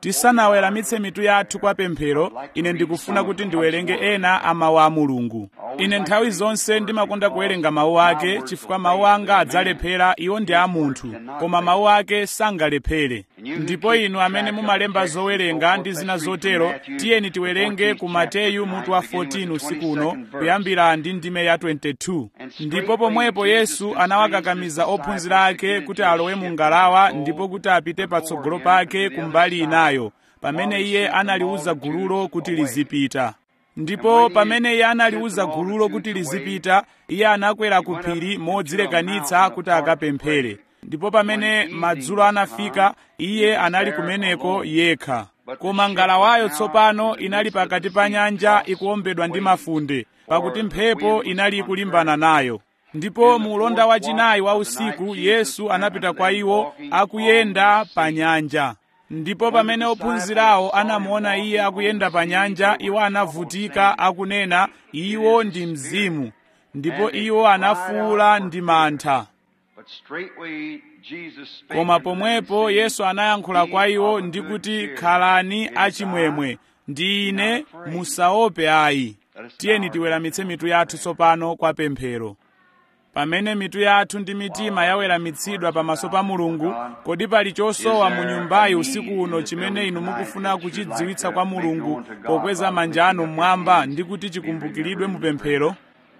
tisanaweramitse mitu yathu kwa pemphero ine ndikufuna kuti ndiwerenge ena a mawu a mulungu ine nthawi zonse ndimakonda kuwerenga mawu ake chifukwa mawu anga adzalephera iwo ndi a munthu koma mawu ake sangalephere ndipo inu amene mumalemba zowerenga ndi zina zotero tiyeni tiwerenge ku mateyu mutu wa 14 usiku uno kuyambira ndi ndime ya 22 ndipo pomwepo yesu anawakakamiza ophunzira ake kuti alowe mu ngalawa ndipo kuti apite patsogolo pake kumbali inayo pamene iye analiuza gululo kuti lizipita ndipo pamene iye analiuza gululo kuti lizipita iye anakwera ku phiri modzilekanitsa kuti akapemphere ndipo pamene madzulo anafika iye anali kumeneko yekha koma ngalawayo tsopano inali pakati pa nyanja ikuwombedwa ndi mafunde pakuti mphepo inali ikulimbana nayo ndipo mu ulonda wachinayi wa usiku yesu anapita kwa iwo akuyenda pa nyanja ndipo pamene ophunzirawo anamuona iye akuyenda pa nyanja iwo anavutika akunena iwo ndi mzimu ndipo iwo anafuwula ndi mantha koma pomwepo yesu anayankhula kwa iwo ndi kuti khalani achimwemwe ndi ine musaope ayi tiyeni tiweramitse mitu yathu tsopano kwa pemphero pamene mitu yathu ndi mitima yaweramitsidwa pamaso pa mulungu kodi pali chosowa mu nyumbayi usiku uno chimene inu mukufuna kuchidziwitsa kwa mulungu pokweza manja anu mmwamba ndi kuti chikumbukiridwe mu pemphero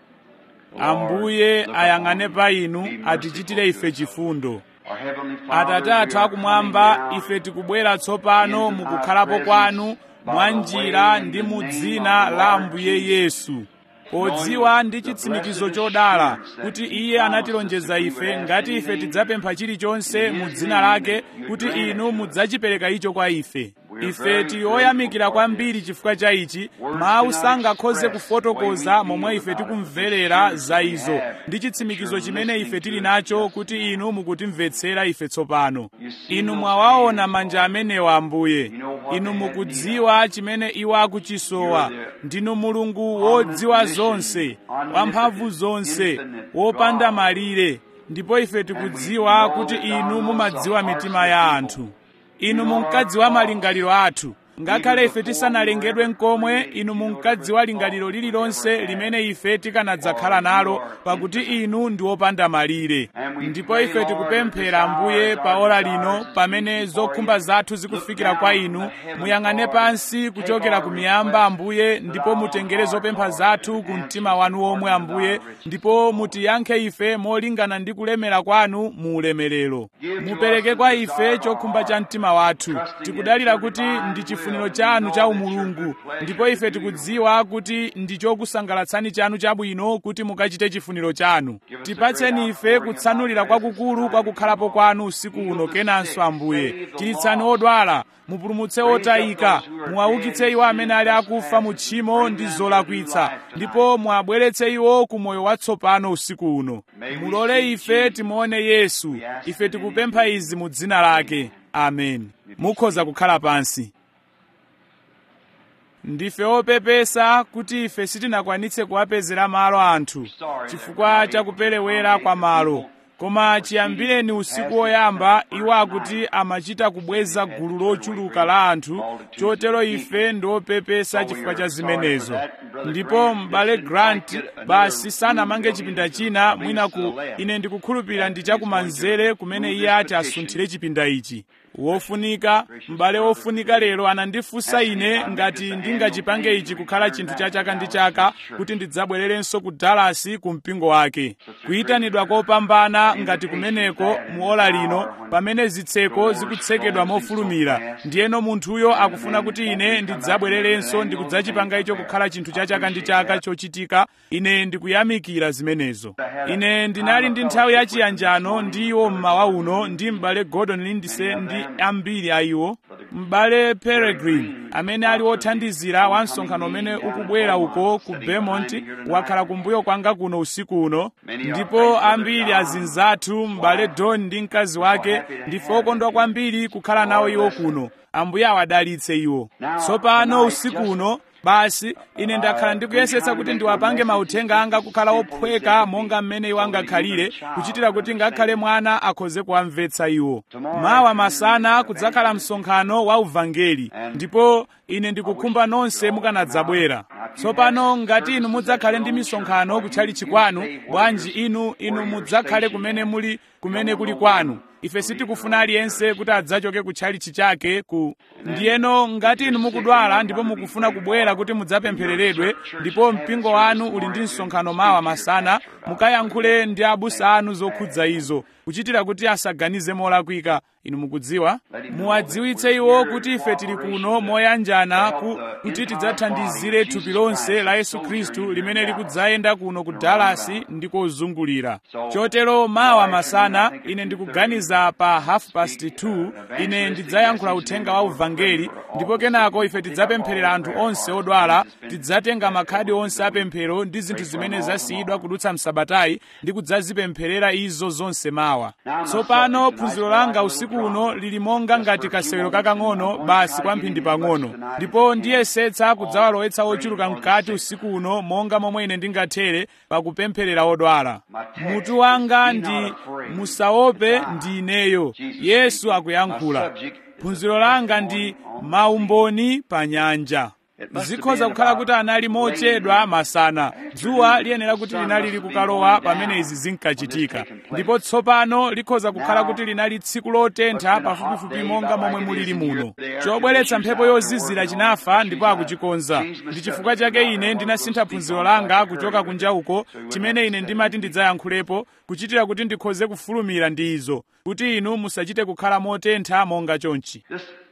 ambuye ayang'ane pa inu atichitire ife chifundo atate athu akumwamba ife tikubwera tsopano mukukhalapo kwanu mwa njira ndi mu dzina la ambuye yesu podziwa ndi chitsimikizo chodala kuti iye anatilonjeza ife ngati ife tidzapempha chilichonse mu dzina lake kuti inu mudzachipereka icho kwa ife ife tili oyamikira kwambiri chifukwa cha ichi mawu sangakhoze kufotokoza momwe ife tikumverera za izo ndi chitsimikizo chimene ife tili nacho kuti inu mukutimvetsera ife tsopano inu mwawaona manja amenewa ambuye inu mukudziwa chimene iwo akuchisowa ndinu mulungu wodziwa zonse wamphamvu zonse wopanda malire ndipo ife tikudziwa kuti inu mumadziwa mitima ya anthu inu munkadziwa malingaliro athu ngakhale ife tisanalengedwe nkomwe inu munkadziwa lingaliro lililonse limene ife tikanadzakhala nalo pakuti inu ndi wopanda malire ndipo ife tikupemphera ambuye pa ora lino pamene zokhumba zathu zikufikira kwa inu muyang'ane pansi kuchokera ku miyamba ambuye ndipo mutengere zopempha zathu ku mtima wanu womwe ambuye ndipo mutiyankhe ife molingana ndi kulemera kwanu mu ulemerero mupereke kwa ife chokhumba cha mtima wathu tikudalira kuti ndi chifuniro chanu cha umulungu ndipo ife tikudziwa kuti ndi chokusangalatsani chanu chabwino kuti mukachite chifuniro chanu tipatseni ife kutsanulira kwakukulu kwa kukhalapo kwanu usiku uno kenanso ambuye chiritsani odwala mupulumutse otayika muwaukitse iwo amene ali akufa mu tchimo ndi zolakwitsa ndipo muabweretse iwo ku moyo watsopano usiku uno mulole ife timuone yesu ife tikupempha izi mu dzina lake amen mukhoza kukhala pansi ndife opepesa kuti ife sitinakwanitse kuwapezera malo anthu chifukwa cha kuperewera kwa malo koma chiyambireni usiku woyamba iwo akuti amachita kubweza gulu lochuluka la anthu chotero ife ndi opepesa chifukwa cha zimenezo ndipo m'bale grant basi sanamange chipinda china mwina ku ine ndikukhulupirira ndi chakumanzere kumene iye ati asunthire chipinda ichi wofunika m'bale wofunika lero anandifunsa ine ngati ndingachipange ichi kukhala chinthu cha chaka ndi chaka kuti ndidzabwererenso ku dallas ku mpingo wake kuyitanidwa kopambana ngati kumeneko mu ola lino pamene zitseko zikutsekedwa mofulumira ndiyeno munthuyo akufuna kuti ine ndidzabwererenso ndikudzachipanga icho kukhala chinthu cha chaka ndi chaka chochitika ine ndikuyamikira zimenezo ine ndinali ndi nthawi yachiyanjano ndi iwo mmawa uno ndi m'bale gordon lindsay ndi ambiri a iwo m'bale peregrine amene ali wothandizira wa msonkhano umene ukubwera uko ku vermont wakhala kumbuyo kwanga kuno usiku uno ndipo ambiri azinzathu m'bale don ndi mkazi wake ndife okondwa kwambiri kukhala nawo iwo kuno ambuye awadalitse iwo tsopano usiku uno basi ine ndakhala ndikuyesetsa kuti ndiwapange mauthenga anga kukhala ophweka monga mmene iwo angakhalire kuchitira kuti ngakhale mwana akhoze kuwamvetsa iwo mawa masana kudzakhala msonkhano wa uvangeli ndipo ine ndikukhumba nonse mukanadzabwera tsopano ngati inu mudzakhale ndi misonkhano kutchalichi kwanu bwanji inu inu mudzakhale kumene muli kumene kuli kwanu ife sitikufuna aliyense kuti adzachoke kutchalichi chake ku ndiyeno ngati inu mukudwala ndipo mukufuna kubwera kuti mudzapemphereredwe ndipo mpingo wanu uli ndi msonkhano mawa masana mukayankhule ndi abusa anu zokhudza izo kuchitira kuti asaganize molakwika inu mukudziwa muwadziwitse iwo kuti ife tili kuno moyanjana ku, kuti tidzathandizire thupi lonse la yesu khristu limene likudzayenda kuno ku dalasi ndi kozungulira chotero mawa masana ine ndikuganiza pa half past 2 ine ndidzayankhula uthenga wa uvangeli ndipo kenako ife tidzapempherera anthu onse odwala tidzatenga makhadi onse apemphero ndi zinthu zimene zasiyidwa kudutsa msabatayi ndi kudzazipempherera izo zonse mawa tsopano phunziro langa usiku uno lili monga ngati kasewero kakang'ono basi kwa mphindi pang'ono ndipo ndiyesetsa kudzawalowetsa ochuluka mkati usiku uno monga momwe ine ndingathere pakupempherera odwala mutu wanga ndi musaope ndi ineyo yesu akuyankhula phunziro langa ndi maumboni pa nyanja zikhoza kukhala kuti anali mochedwa masana dzuwa liyenera kuti linali likukalowa pamene izi zinkachitika ndipo tsopano likhoza kukhala kuti linali tsiku lotentha pafupifupi monga momwe mulili muno chobweretsa mphepo yozizira chinafa ndipo akuchikonza ndi chifukwa chake ine ndinasintha phunziro langa kuchoka kunja uko chimene ine ndimati ndidzayankhulepo kuchitira kuti ndikhoze kufulumira ndi izo kuti inu musachite kukhala motentha monga chonchi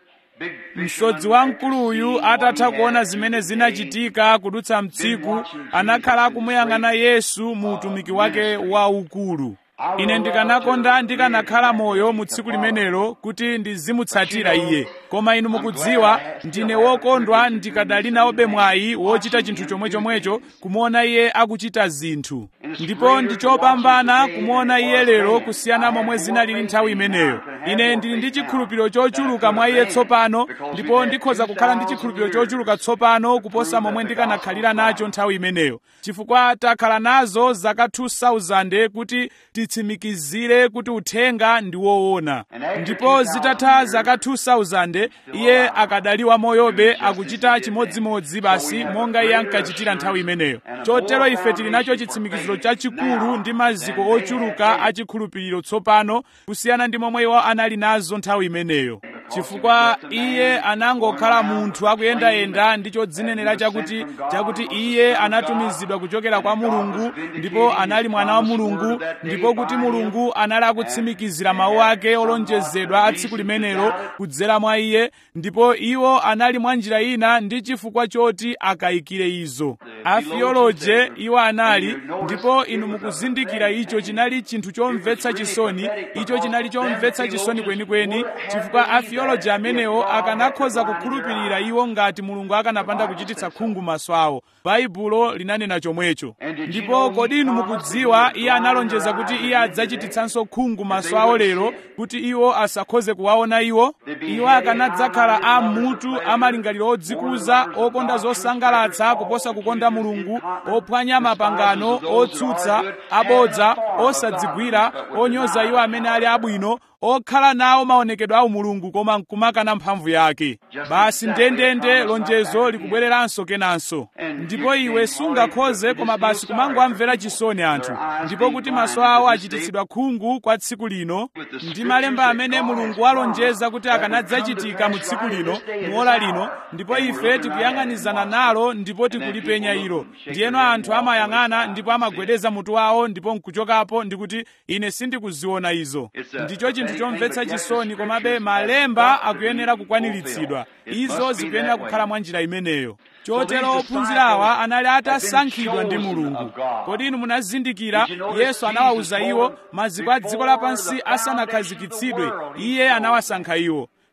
msodzi wamkuluyu atatha kuona zimene zinachitika kudutsa mtsiku anakhala akumuyang'ana yesu mu utumiki wake waukulu ine ndikanakonda ndikanakhala moyo mu tsiku limenelo kuti ndizimutsatira iye koma inu mukudziwa ndine wokondwa ndikadali nawobe mwayi wochita chinthu chomwechomwecho kumuona iye akuchita zinthu ndipo ndichopambana kumuona iye lero kusiyana momwe zinalili nthawi imeneyo ine ndili ndi chikhulupiriro chochuluka mwa iye tsopano ndipo ndikhoza kukhala ndi chikhulupiriro chochuluka tsopano kuposa momwe ndikanakhalira nacho nthawi imeneyo chifukwa takhala nazo zaka 2000 kuti titsimikizire kuti uthenga ndi woona ndipo zitatha zaka 2000 iye akadaliwa moyobe akuchita chimodzimodzi basi monga iye ankachitira nthawi imeneyo chotero ife tili nacho chitsimikiziro chachikulu ndi maziko ochuluka achikhulupiriro tsopano kusiyana ndi momwe iwo anali nazo nthawi imeneyo chifukwa iye anangokhala munthu akuyendayenda ndi chodzinenera chakuti chakuti iye anatumizidwa kuchokera kwa mulungu ndipo anali mwana wa mulungu ndipo kuti mulungu anali akutsimikizira mawu ake olonjezedwa a tsiku limenelo kudzera mwa iye ndipo iwo anali mwa njira ina ndi chifukwa choti akayikire izo afioloje iwo anali ndipo inu mukuzindikira icho chinali chinthu chomvetsa chisoni icho chinali chomvetsa chisoni kwenikweni chifukwa afioloji amenewo akanakhoza kukhulupirira iwo ngati mulungu akanapanda kuchititsa khungu maso awo baibulo linanena chomwecho ndipo kodi inu mukudziwa iye analonjeza kuti iye adzachititsanso khungu maso awo lero kuti iwo asakhoze kuwaona iwo iwo akanadzakhala a mutu amalingaliro odzikuza okonda zosangalatsa kuposa kukonda mulungu ophwanya mapangano otsutsa abodza osadzigwira onyoza iwo amene ali abwino okhala nawo maonekedwe a umulungu koma nkumakana mphamvu yake basi ndendende lonjezo likubwereranso kenanso ndipo iwe sungakhoze koma basi kumangomvera chisoni anthu ndipo kuti maso awo achititsidwa khungu kwa tsiku lino ndi malemba amene mulungu walonjeza kuti akanadzachitika mu tsiku lino muola lino ndipo ife tikuyang'anizana nalo ndipo tikulipenya ilo ndiyeno anthu amayang'ana ndipo amagwedeza mutu wawo ndipo nkuchokapo ndikuti ine sindikuziona izo ndicho chinthu chomvetsa chisoni komabe malemba akuyenera kukwaniritsidwa izo zikuyenera kukhala mwa njira imeneyo chotero ophunzira awa anali atasankhidwa ndi mulungu kodi inu munazindikira yesu anawawuza iwo maziko a dziko lapansi asanakhazikitsidwe iye anawasankha iwo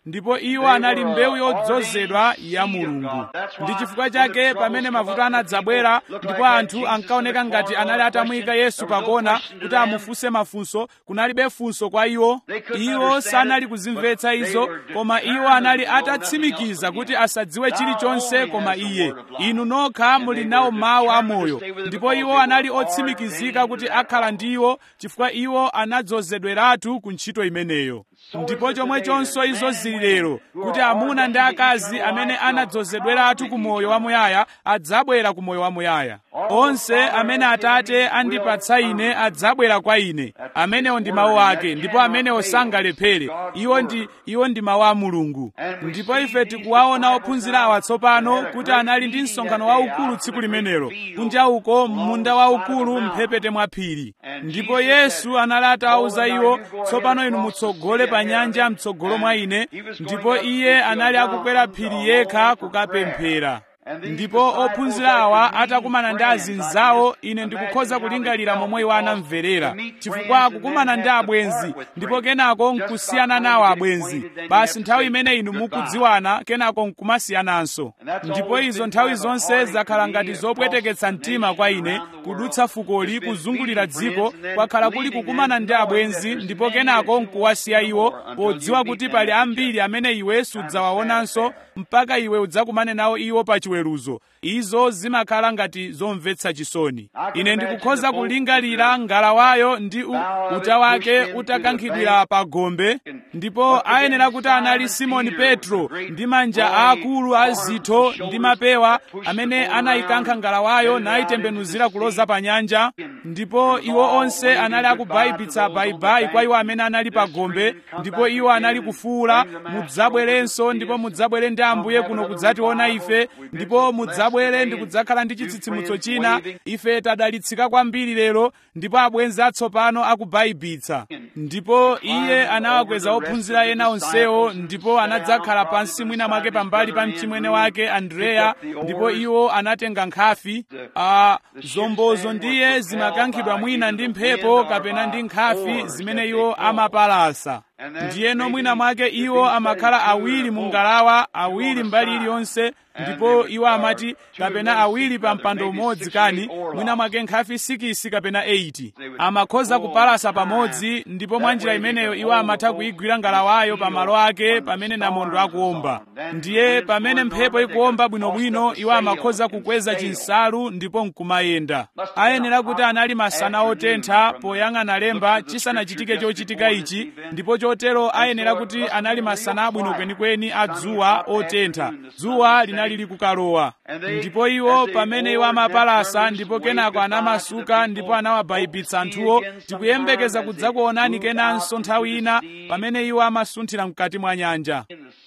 ndipo iwo anali mbewu yodzozedwa ya mulungu ndi chifukwa chake pamene mavuto anadzabwera ndipo anthu ankaoneka ngati anali atamuyika yesu pakona kuti amufunse mafunso kunalibe funso kwa iwo iwo sanali kuzimvetsa izo koma iwo anali atatsimikiza kuti asadziwe chilichonse koma iye inu nokha muli nawo mawu amoyo ndipo iwo anali otsimikizika kuti akhala ndi iwo chifukwa iwo anadzozedweratu ku ntchito imeneyo ndipo chomwechonso izo zili lero kuti amuna ndi akazi amene anadzozedweratu ku moyo wamuyaya adzabwera ku moyo wamuyaya onse amene atate andipatsa ine adzabwera kwa ine amenewo ndi mawu ake ndipo amenewo sangalephere iwo ndi iwo ndi mawu a mulungu ndipo ife tikuwaona ophunzira awa tsopano kuti anali ndi msonkhano waukulu tsiku limenelo kunja uko munda waukulu mphepete mwa phiri ndipo yesu anali atawuza iwo tsopano inu mutsogole pa nyanja mtsogolo mwa ine ndipo iye anali akukwera phiri yekha kukapemphera ndipo ophunzira awa atakumana ndi azinzawo ine ndikukhoza kulingalira momwe iwo anamverera chifukwa akukumana ndi abwenzi ndipo kenako nkusiyana nawo abwenzi basi nthawi imene inu mukudziwana kenako nkumasiyananso ndipo izo nthawi zonse zakhala ngati zopweteketsa mtima kwa ine kudutsa fukoli kuzungulira dziko kwakhala kuli kukumana ndi abwenzi ndipo kenako nkuwasiya iwo podziwa kuti pali ambiri amene iwe sudzawaonanso mpaka iwe udzakumane nawo iwo pa chiweruzo izo zimakhala ngati zomvetsa chisoni ine ndikukhoza kulingalira ngalawayo ndi uta wake utakankhidwira pa gombe ndipo ayenera kuti anali simoni petro ndi manja aakulu a zitho ndi mapewa amene anayikankha ngalawayo nayitembenuzira kuloza pa nyanja ndipo iwo onse anali akubayibitsa bayibayi kwa iwo amene anali pa gombe ndipo iwo anali kufuwula mudzabwerenso ndipo mudzabwere ndi ambuye kuno kudzationa ife ndipo mudzabwere ndi kudzakhala ndi chitsitsimutso china ife tadalitsika kwambiri lero ndipo abwenzi atsopano akubayibitsa ndipo iye anawakweza ophunzira ena onsewo ndipo anadzakhala pansi mwina mwake pambali pa mchimwene wake andreya ndipo iwo anatenga nkhafi a zombozo ndiye zimakankhidwa mwina ndi mphepo kapena ndi nkhafi zimene iwo amapalasa ndiyeno mwina mwake iwo amakhala awiri mu ngalawa awiri mbali iliyonse ndipo iwo amati kapena awiri pa mpando umodzi kani mwina mwake nkhafi sikisi kapena 80 amakhoza kupalasa pamodzi ndipo mwa njira imeneyo iwo amatha kuyigwira ngalawayo pa malo ake pamene namondo akuomba ndiye pamene mphepo ikuomba bwinobwino iwo amakhoza kukweza chinsalu ndipo nkumayenda ayenera kuti anali masana otentha poyang'ana lemba chisanachitike chochitika ichi ndipo chotero ayenera kuti anali masana abwino kwenikweni a dzuwa otentha dzuwa linali likukalowa ndipo iwo pamene iwo amapalasa ndipo kenako anamasuka ndipo anawabayibitsa anthuwo tikuyembekeza kudzakuonani kenanso nthawi ina pamene iwo amasunthira mkati mwa nyanja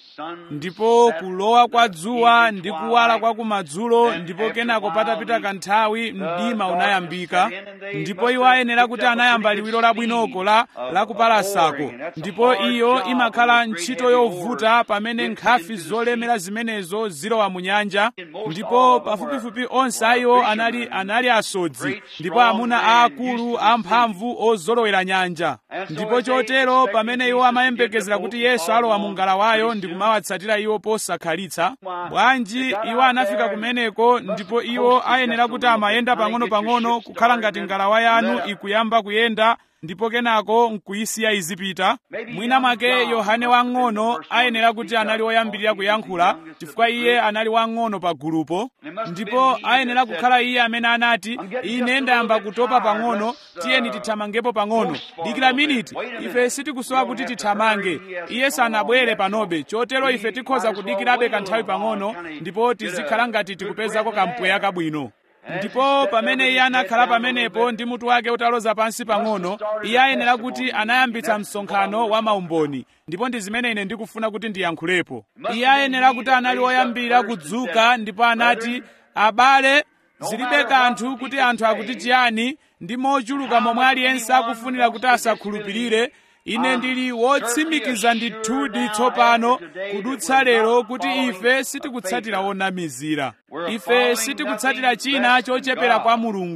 ndipo kulowa kwa dzuwa ndi kuwala kwa kumadzulo ndipo kenako patapita kanthawi mdima unayambika ndipo iwo ayenera kuti anayamba liwiro labwinoko la lakupalasako ndipo iyo imakhala ntchito yovuta pamene nkhafi zolemera zimenezo zilowa mu nyanja ndipo pafupifupi onse a iwo anali anali asodzi ndipo amuna aakulu amphamvu ozolowera nyanja ndipo chotero pamene iwo amayembekezera kuti yesu alowa mu ngalawayo ndi kumawatsatira iwo posakhalitsa bwanji iwo anafika kumeneko ndipo iwo ayenera kuti amayenda pang'ono-pang'ono kukhala ngati ngalawa yanu ikuyamba kuyenda ndipo kenako nkuyisiya izipita mwina mwake yohane wang'ono ayenera kuti anali woyambirira kuyankhula chifukwa iye anali wang'ono pa gulupo ndipo ayenera kukhala iye amene anati ine ndayamba kutopa pang'ono tiyeni tithamangepo pang'ono dikira miniti ife sitikusowa kuti tithamange iye sanabwere panobe chotero ife tikhoza kudikirabe kanthawi pang'ono ndipo tizikhala ngati tikupezako kampweya kabwino ndipo pamene iye anakhala pamenepo ndi mutu wake utaloza pansi pang'ono iye ayenera kuti anayambitsa msonkhano wa maumboni ndipo ndi zimene ine ndikufuna kuti ndiyankhulepo iye ayenera kuti anali woyambira kudzuka ndipo anati abale zilibe kanthu kuti anthu akuti chiyani ndi mochuluka momwe aliyense akufunira kuti asakhulupirire ine ndili wotsimikiza ndithudi tsopano kudutsa lero kuti ife sitikutsatira wonamizira ife sitikutsatira china chochepera kwa mulungu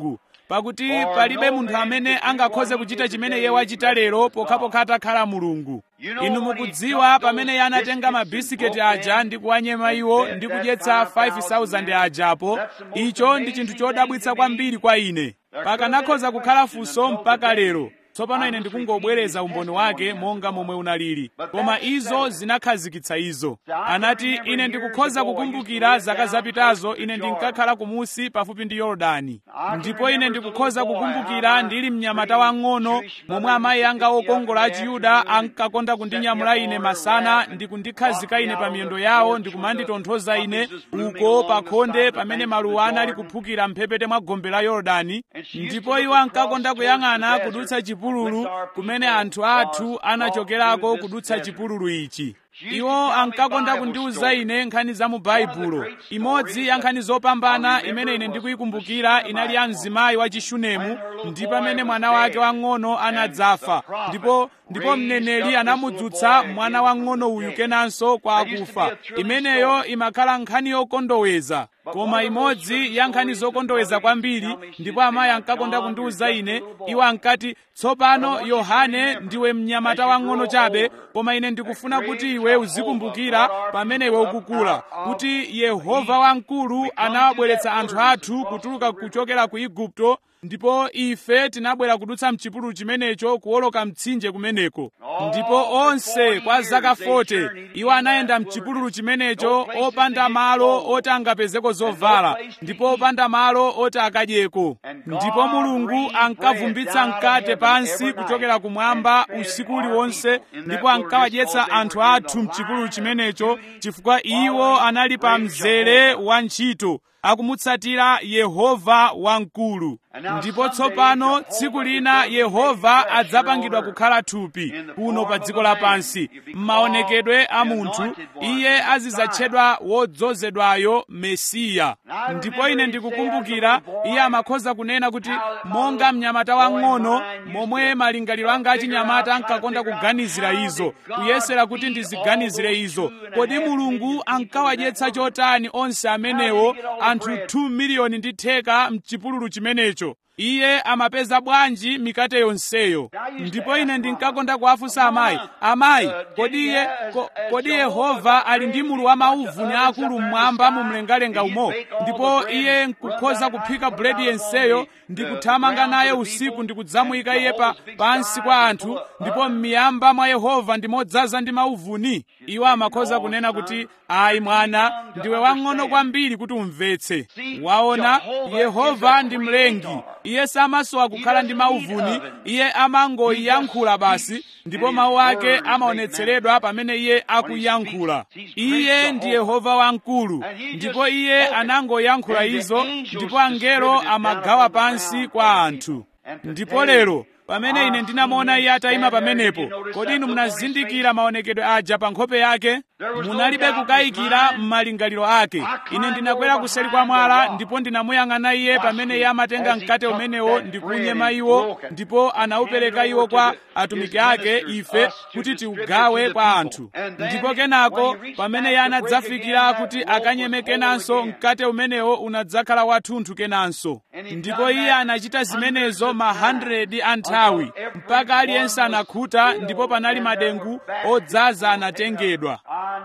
pakuti palibe munthu amene angakhoze kuchita chimene iye wachita lero pokhapokha atakhala mulungu inu mukudziwa pamene iye anatenga mabisiketi aja ndi kuwanyema iwo ndi kudyetsa 5000 ajapo icho ndi chinthu chodabwitsa kwambiri kwa ine pakanakhoza kukhala funso mpaka lero tsopano ine ndikungobwereza umboni wake monga momwe unalili koma izo zinakhazikitsa izo anati ine ndikukhoza kukumbukira zaka zapitazo ine ndinkakhala kumusi pafupi ndi yorodani ndipo ine ndikukhoza kukumbukira ndili mnyamata wang'ono momwe amayi anga okongola a chiyuda ankakonda kundinyamula ine masana ndi kundikhazika ine pa miyendo yawo ndi kumanditonthoza ine uko pa khonde pamene maluwa anali kuphukira mphepete mwa gombe la yorodani ndipo iwo ankakonda kuyang'ana kudutsa chipululu kumene anthu athu anachokerako kudutsa chipululu ichi iwo ankakonda kundiwuza ine nkhani za mu baibulo imodzi ya nkhani zopambana imene ine ndikuyikumbukira inali ya mzimayi wa chishunemu ndi pamene mwana wake wang'ono anadzafa ndipo ndipo mneneri anamudzutsa mwana wang'ono uyu kenanso kwa akufa imeneyo imakhala nkhani yokondoweza koma imodzi ya nkhani zokondoweza kwambiri ndipo amayi ankakonda kundiwuza ine iwo ankati tsopano yohane ndiwe mnyamata wang'ono chabe koma ine ndikufuna kuti iwe uzikumbukira pamene iwe ukukula kuti yehova wamkulu anawabweretsa anthu athu kutuluka kuchokera ku igupto ndipo ife tinabwera kudutsa mchipululu chimenecho kuwoloka mtsinje kumeneko ndipo onse kwa zaka 40 iwo anayenda mchipululu chimenecho opanda malo oti angapezeko zovala ndipo opanda malo oti akadyeko ndipo mulungu ankavumbitsa mkate pansi kuchokera kumwamba usiku uliwonse ndipo ankawadyetsa anthu athu mchipululu chimenecho chifukwa iwo anali pa mzere wa ntchito akumutsatira yehova wamkulu ndipo tsopano tsiku lina yehova adzapangidwa kukhala thupi kuno pa dziko lapansi m'maonekedwe a munthu iye azidzatchedwa wodzozedwayo mesiya ndipo ine ndikukumbukira iye amakhoza kunena kuti monga mnyamata wang'ono momwe malingaliro anga achinyamata ankakonda kuganizira izo kuyesera kuti ndiziganizire izo kodi mulungu ankawadyetsa chotani onse amenewo anthu 2 miliyoni ndi theka mchipululu chimenecho iye amapeza bwanji mikate yonseyo ndipo ine ndinkakonda kuwafunsa amayi amayi kodi iye ko, kodi yehova ali ndi mulu wa mauvuni akulu mmwamba mu mlengalenga umo ndipo iye nkukhoza kuphika buledi yenseyo ndi kuthamanga naye usiku ndi kudzamuyika iye pa pansi kwa anthu ndipo m'miyamba mwa yehova ndi modzaza ndi mauvuni iwo amakhoza kunena kuti ayi mwana ndiwe wang'ono kwambiri kuti umvetse waona yehova ndi mlengi iye samasowa kukhala ndi mauvuni iye amangoyankhula basi ndipo mawu ake amaonetseredwa pamene iye akuyankhula iye ndi yehova wamkulu ndipo iye anangoyankhula izo ndipo angelo amagawa pansi kwa anthu ndipo lero pamene ine ndinamuona iye atayima pamenepo kodi inu munazindikira maonekedwe aja pa nkhope yake munalibe kukayikira m'malingaliro ake ine ndinakwera kuseri kwa mwala ndipo ndinamuyang'ana iye pamene iye amatenga mkate umenewo ndi kunyema iwo ndipo anawupereka iwo kwa atumiki ake ife kuti tiugawe kwa anthu ndipo kenako pamene iye anadzafikira kuti akanyeme kenanso mkate umenewo unadzakhala wathunthu kenanso ndipo iye anachita zimenezo ma 100 anthawi mpaka aliyense anakhuta ndipo panali madengu odzaza anatengedwa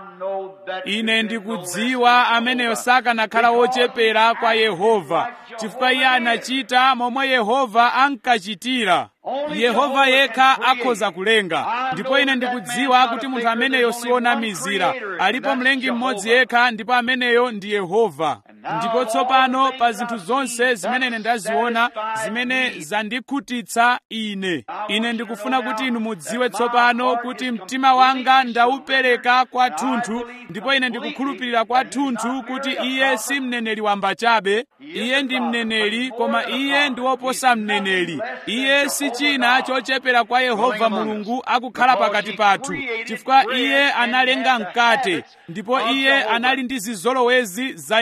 ine ndikudziwa ameneyo sakanakhala wochepera kwa yehova chifukwa iye anachita momwe yehova ankachitira yehova yekha akhoza kulenga ndipo ine ndikudziwa kuti munthu ameneyo sionamizira alipo mlengi mmodzi yekha ndipo ameneyo ndi yehova ndipo tsopano pa zinthu zonse zimene ine ndaziona zimene zandikhutitsa ine ine ndikufuna kuti inu mudziwe tsopano kuti mtima wanga ndaupereka kwathunthu ndipo ine ndikukhulupirira kwathunthu kuti iye si mneneri wamba chabe iye ndi mneneri koma iye ndi woposa mneneri iye si china chochepera kwa yehova mulungu akukhala pakati pathu chifukwa iye analenga mkate ndipo iye anali ndi zizolowezi za yehova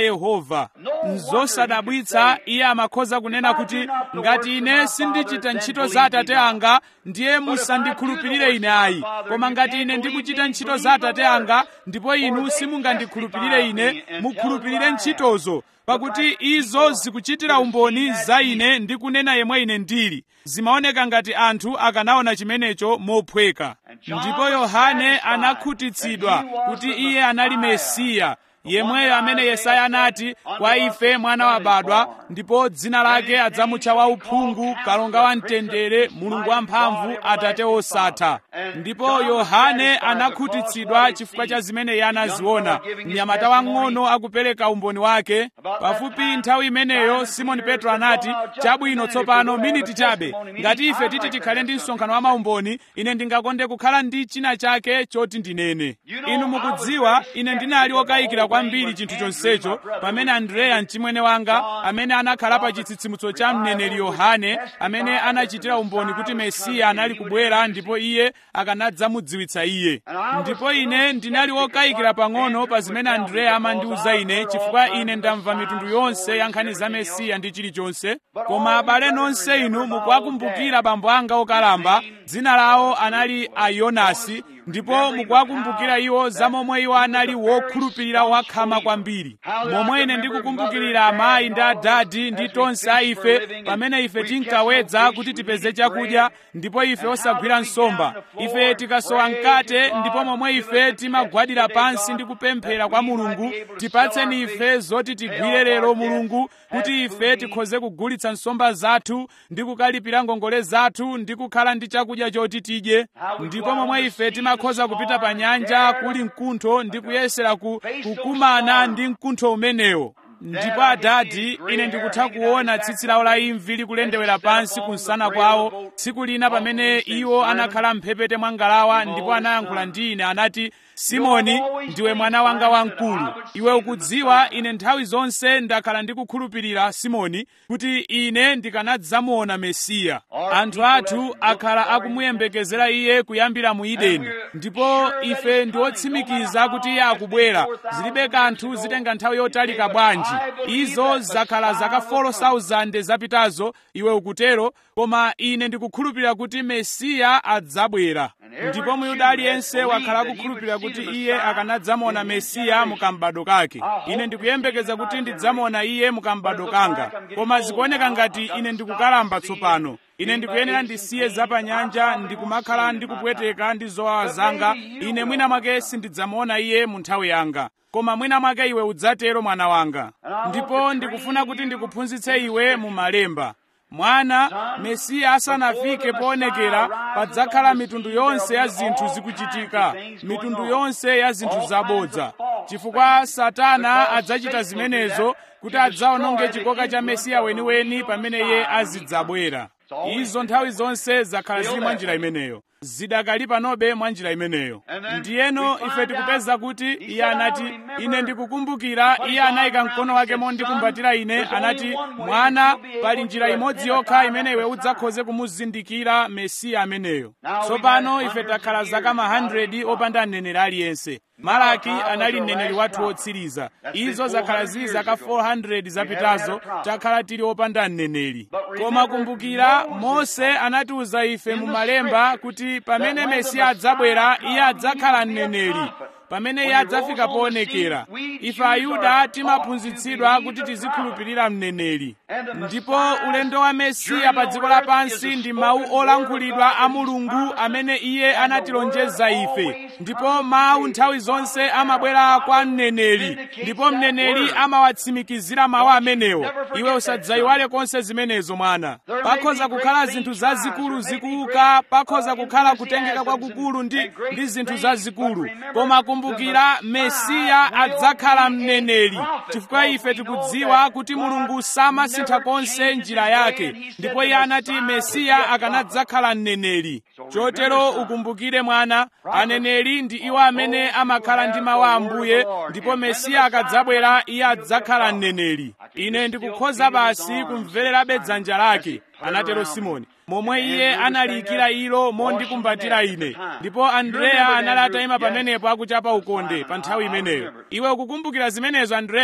yehova nzosadabwitsa iye amakhoza kunena kuti ngati ine sindichita ntchito za atate anga ndiye musandikhulupirire ine ayi koma ngati ine ndikuchita ntchito za atate anga ndipo inu simungandikhulupirire ine mukhulupirire ntchitozo pakuti izo zikuchitira umboni za ine ndi kunena yemwe ine ndili zimaoneka ngati anthu akanaona chimenecho mophweka ndipo yohane anakhutitsidwa kuti iye anali mesiya yemweyo amene yesaya anati kwa ife mwana wabadwa ndipo dzina lake adzamutcha wauphungu kalonga wa mtendere mulungu wamphamvu atate osatha ndipo yohane anakhutitsidwa chifukwa cha zimene iye anaziona mnyamata wang'ono akupereka umboni wake pafupi nthawi imeneyo simoni petro anati chabwino tsopano miniti chabe ngati ife titi tikhale ndi msonkhano wa maumboni ine ndingakonde kukhala ndi china chake choti ndinene inu mukudziwa ine ndinali wokayikira kwambiri chinthu chonsecho pamene andreya mchimwene wanga amene anakhala pa chitsitsimutso cha mneneri yohane amene anachitira umboni kuti mesiya anali kubwera ndipo iye akanadzamudziwitsa iye ndipo ine ndinali wokayikira pang'ono pa zimene andreya amandiwuza ine chifukwa ine ndamva mitundu yonse ya nkhani za mesiya ndi chilichonse koma abale nonse inu mukuwakumbukira bambo anga okalamba dzina lawo anali ayonasi ndipo mukuwakumbukira iwo za momwe iwo anali wokhulupirira wakhama kwambiri momwe ine ndikukumbukirira amayi ndi adadi ndi tonse a ife pamene ife tinkawedza kuti tipeze chakudya ndipo ife osagwira nsomba ife tikasowa mkate ndipo momwe ife timagwadira pansi ndi kupemphera kwa mulungu tipatseni ife zoti tigwire lero mulungu kuti ife tikhoze kugulitsa nsomba zathu ndi kukalipira ngongole zathu ndi kukhala ndi chakudya choti tidye ndipo momwe ife timakhoza kupita pa nyanja kuli mkuntho ndi kuyesera ku, kukumana ndi mkuntho umenewo ndipo adadi ine ndikutha kuona tsitsi lawo la imvi likulendewera pansi kunsana kwawo tsiku lina pamene iwo anakhala mphepete mwa ngalawa ndipo anayankhula ndi ine anati simoni ndiwe mwana wanga wamkulu iwe ukudziwa ine nthawi zonse ndakhala ndikukhulupirira simoni kuti ine ndikanadzamuona mesiya anthu athu akhala akumuyembekezera iye kuyambira mu ideni ndipo ife ndi otsimikiza kuti iye akubwera zilibe kanthu zitenga nthawi yotalika bwanji izo zakhala zaka 4,000 zapitazo iwe ukutero koma ine ndikukhulupirira kuti mesiya adzabwera ndipo muyuda aliyense wakhala akukhulupirira kuti iye akanadzamuona mesiya mukambado kake ine ndikuyembekeza kuti ndidzamuona iye mukambado kanga koma zikuoneka ngati ine ndikukalamba tsopano ine ndikuyenera ndisiye zapanyanja ndikumakhala ndikupweteka ndi zowawa zanga ine mwina mwake sindidzamuona iye mu nthawi yanga koma mwina mwake iwe udzatero mwana wanga ndipo ndikufuna kuti ndikuphunzitse iwe mu malemba mwana mesiya asanafike poonekera padzakhala mitundu yonse ya zinthu zikuchitika mitundu yonse ya zinthu zabodza chifukwa satana adzachita zimenezo kuti adzaononge chikoka cha mesiya weniweni pamene iye azidzabwera izo nthawi zonse zakhala zili mwa njira imeneyo zidakali panobe mwa njira imeneyo ndiyeno ife tikupeza kuti iye anati ine ndikukumbukira iye anayika mkono wake mondikumbatira ine anati mwana pali njira imodzi yokha imene iwe udzakhoze kumuzindikira mesiya ameneyo tsopano ife takhala zaka ma 100 opanda mneneri aliyense malaki anali mneneri wathu wotsiriza izo zakhala zili zaka 400 zapitazo takhala tili opanda mneneri koma kumbukira mose anatiuza ife mu malemba kuti pamene mesiya adzabwera iye adzakhala mneneri pamene iye adzafika poonekera ife ayuda timaphunzitsidwa kuti tizikhulupirira mneneri ndipo ulendo wa mesiya pa dziko lapansi ndi mawu olankhulidwa a mulungu amene iye anatilonjeza ife ndipo mawu nthawi zonse amabwera kwa mneneri ndipo mneneri amawatsimikizira mawu amenewo iwe usadzayiwale konse zimenezo mwana pakhoza kukhala zinthu zazikulu zikuuka pakhoza kukhala kutengeka kwakukulu ndi, ndi zinthu zazikulu koma kumbukira mesiya adzakhala mneneri chifukwa ife tikudziwa kuti mulungu samasintha konse njira yake ndipo iye anati mesiya akanadzakhala mneneri chotero ukumbukire mwana aneneri ndi iwo amene amakhala ndi mawu a ambuye ndipo mesiya akadzabwera iye adzakhala mneneri ine ndikukhoza basi kumvererabe dzanja lake anatero simoni momwe iye analiyikira ilo mondikumbatira ine ndipo andreya anali atayima pamenepo akuchapa ukonde pa nthawi imeneyo iwe ukukumbukira zimenezo andreya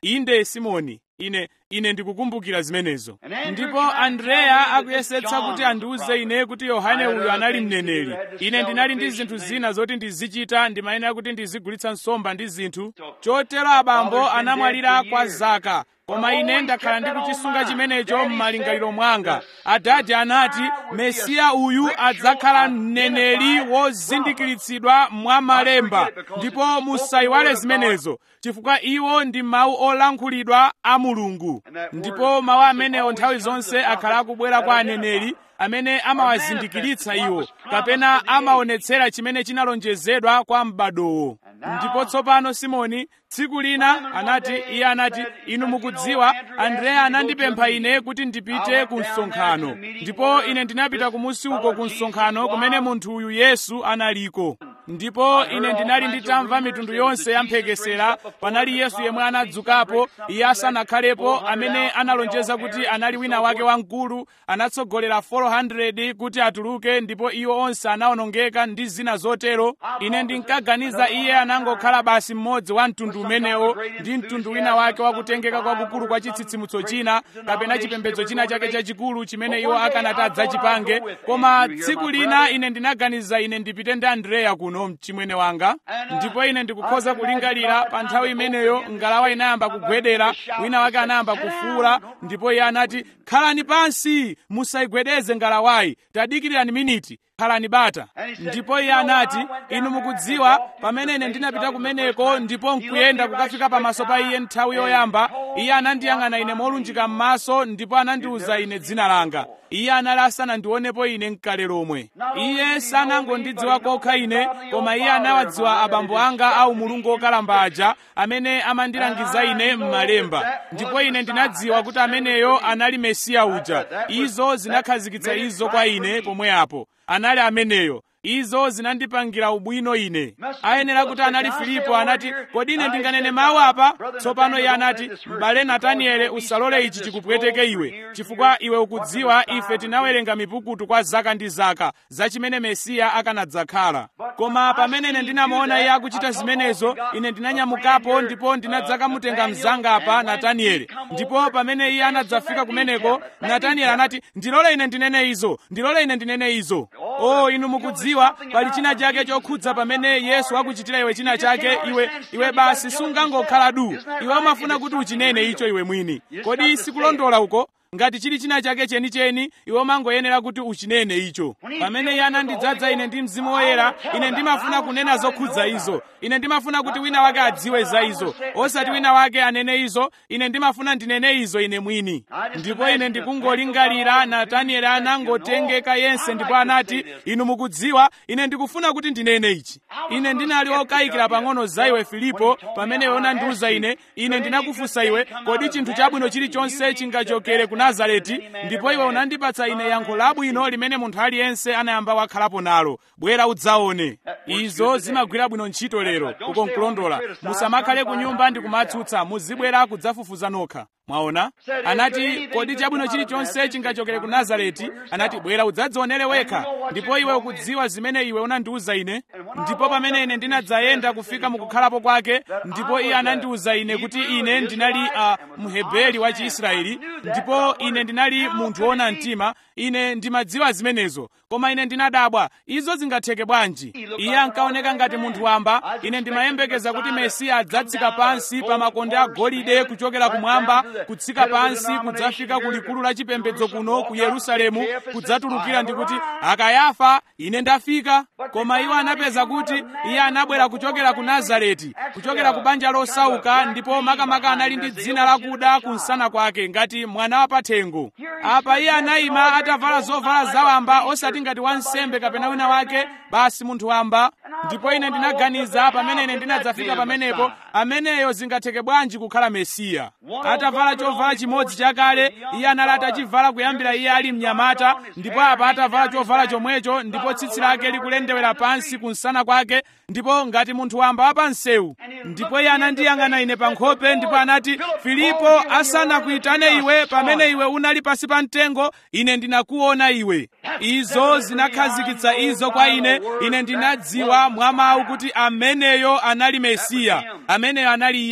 inde simoni ine ine ndikukumbukira zimenezo ndipo andreya akuyesetsa kuti andiuze ine kuti yohane uyu anali mneneri ine ndinali ndi zinthu zina zoti ndizichita ndimayenera kuti ndizigulitsa nsomba ndi zinthu chotero abambo anamwalira kwa zaka koma ine ndakhala ndikuchisunga chimenecho m'malingaliro mwanga adadi anati mesiya uyu adzakhala mneneri wozindikiritsidwa mwa malemba ndipo musayiwale zimenezo chifukwa iwo ndi mawu olankhulidwa a mulungu ndipo mawu amenewo nthawi zonse akhala akubwera kwa aneneri amene amawazindikiritsa iwo kapena amaonetsera chimene chinalonjezedwa kwa m'badowo ndipo tsopano simoni tsiku lina anati iye anati inu mukudziwa andreya anandipempha ine kuti ndipite ku msonkhano ndipo ine ndinapita kumusi uko ku msonkhano kumene munthu uyu yesu analiko ndipo ine ndinali nditamva mitundu yonse ya mphekesera panali yesu yemwe anadzukapo iye asanakhalepo amene analonjeza kuti anali wina wake wamkulu anatsogolera 400 kuti atuluke ndipo iwo onse anawonongeka ndi zina zotero ine ndinkaganiza iye anangokhala basi mmodzi wa mtundu umenewo ndi mtundu wina wake wakutengeka kwakukulu kwa chitsitsimutso china kapena chipembedzo china chake chachikulu chimene iwo akanati adzachipange koma tsiku lina ine ndinaganiza ine ndipite ndi andreya kuno mchimwene wanga ndipo ine ndikukhoza kulingalira pa nthawi imeneyo ngalawa inayamba kugwedera wina wake anayamba kufuula ndipo iye anati khalani pansi musayigwedeze ngalawayi tadikirirani miniti khalani bata ndipo iye anati inu mukudziwa pamene ine ndinapita kumeneko ndipo nkuyenda kukafika pamaso pa iye nthawi yoyamba iye anandiyang'ana ine molunjika m'maso ndipo anandiwuza ine dzina langa iye anali asanandionepo ine mkale lomwe iye sanangondidziwa kokha ine koma iye anawadziwa abambo anga au mulungu okalamba aja amene amandilangiza ine m'malemba ndipo ine ndinadziwa kuti ameneyo anali mesiya uja izo zinakhazikitsa izo kwa ine pomwe apo anali ameneyo izo zinandipangira ubwino ine ayenera kuti anali filipo anati kodi ine ndinganene mawu apa tsopano iye anati m'bale nataniele usalole ichi chikupweteke iwe chifukwa iwe ukudziwa ife tinawerenga mipukutu kwa zaka ndi zaka za chimene mesiya akanadzakhala koma pamene ine ndinamuona iye akuchita zimenezo ine ndinanyamukapo ndipo ndinadzakamutenga mzanga apa nataniele ndipo pamene iye anadzafika kumeneko nataniele anati ndilole ine ndinene izo ndilole ine ndinene izo o inu mukudziwa pali china chake chokhudza pamene yesu akuchitira iwe china chake iwe iwe basi sungangokhala du iwe umafuna kuti uchinene icho iwe mwini kodi sikulondola uko ngati chili china chake chenicheni iwe umangoyenera kuti uchinene icho pamene iye anandidzaza ine ndi mzimu woyera ine ndimafuna kunena zokhudza izo ine ndimafuna kuti wina wake adziwe za izo osati wina wake anene izo ine ndimafuna ndinene izo ine mwini ndipo ine ndikungolingalira natanieli anangotengeka yense ndipo anati inu mukudziwa ine ndikufuna kuti ndinene ichi ine ndinali wokayikira pang'ono za iwe filipo pamene iwe unandiwuza ine ine ndinakufunsa iwe kodi chinthu chabwino chilichonse chingachokere ku nazareti ndipo iwe unandipatsa ine yankho labwino limene munthu aliyense anayamba wakhalapo nalo bwera udzaone izo zimagwira bwino ntchito lero uko nkulondola musamakhale ku nyumba ndi kumatsutsa muzibwera kudzafufuza nokha mwaona anati kodi chabwino chilichonse chingachokere ku nazareti anati bwera udzadzionere wekha ndipo iwe ukudziwa zimene iwe unandiwuza ine ndipo pamene ine ndinadzayenda kufika mukukhalapo kwake ndipo iye anandiwuza ine kuti ine ndinali uh, mheberi wa chiisraeli ndipo ine ndinali munthu wona mtima ine ndimadziwa zimenezo koma ine ndinadabwa izo zingatheke bwanji iye ankaoneka ngati munthu wamba ine ndimayembekeza kuti mesiya adzatsika pansi pa makonde agolide kuchokera kumwamba kutsika pansi kudzafika ku likulu la chipembedzo kuno ku yerusalemu kudzatulukira ndikuti akayafa ine ndafika koma iwo anapeza kuti iye anabwera kuchokera ku nazareti kuchokera ku banja losauka ndipo makamaka anali ndi dzina lakuda kumsana kwake ngati mwana wa pathengo apa iye anayima atavala zovala zawamba osati ngati wansembe kapena wina wake basi munthu wamba ndipo ine ndinaganiza pamene ine ndinadzafika pamenepo ameneyo zingatheke bwanji kukhala mesiya atavala chovala chimodzi chakale iye anali atachivala kuyambira iye ali mnyamata ndipo apa atavala chovala chomwecho ndipo tsitsi lake likulendewera pansi kumsana kwake ndipo ngati munthu wamba wa pansewu ndipo iye anandiyang'ana ine pa nkhope ndipo anati filipo asanakuyitane iwe pamene iwe unali pasi pa mtengo ine ndinakuona iwe izo zinakhazikitsa izo kwa ine ine ndinadziwa mwa mawu kuti ameneyo anali mesiya ameneyo anali iye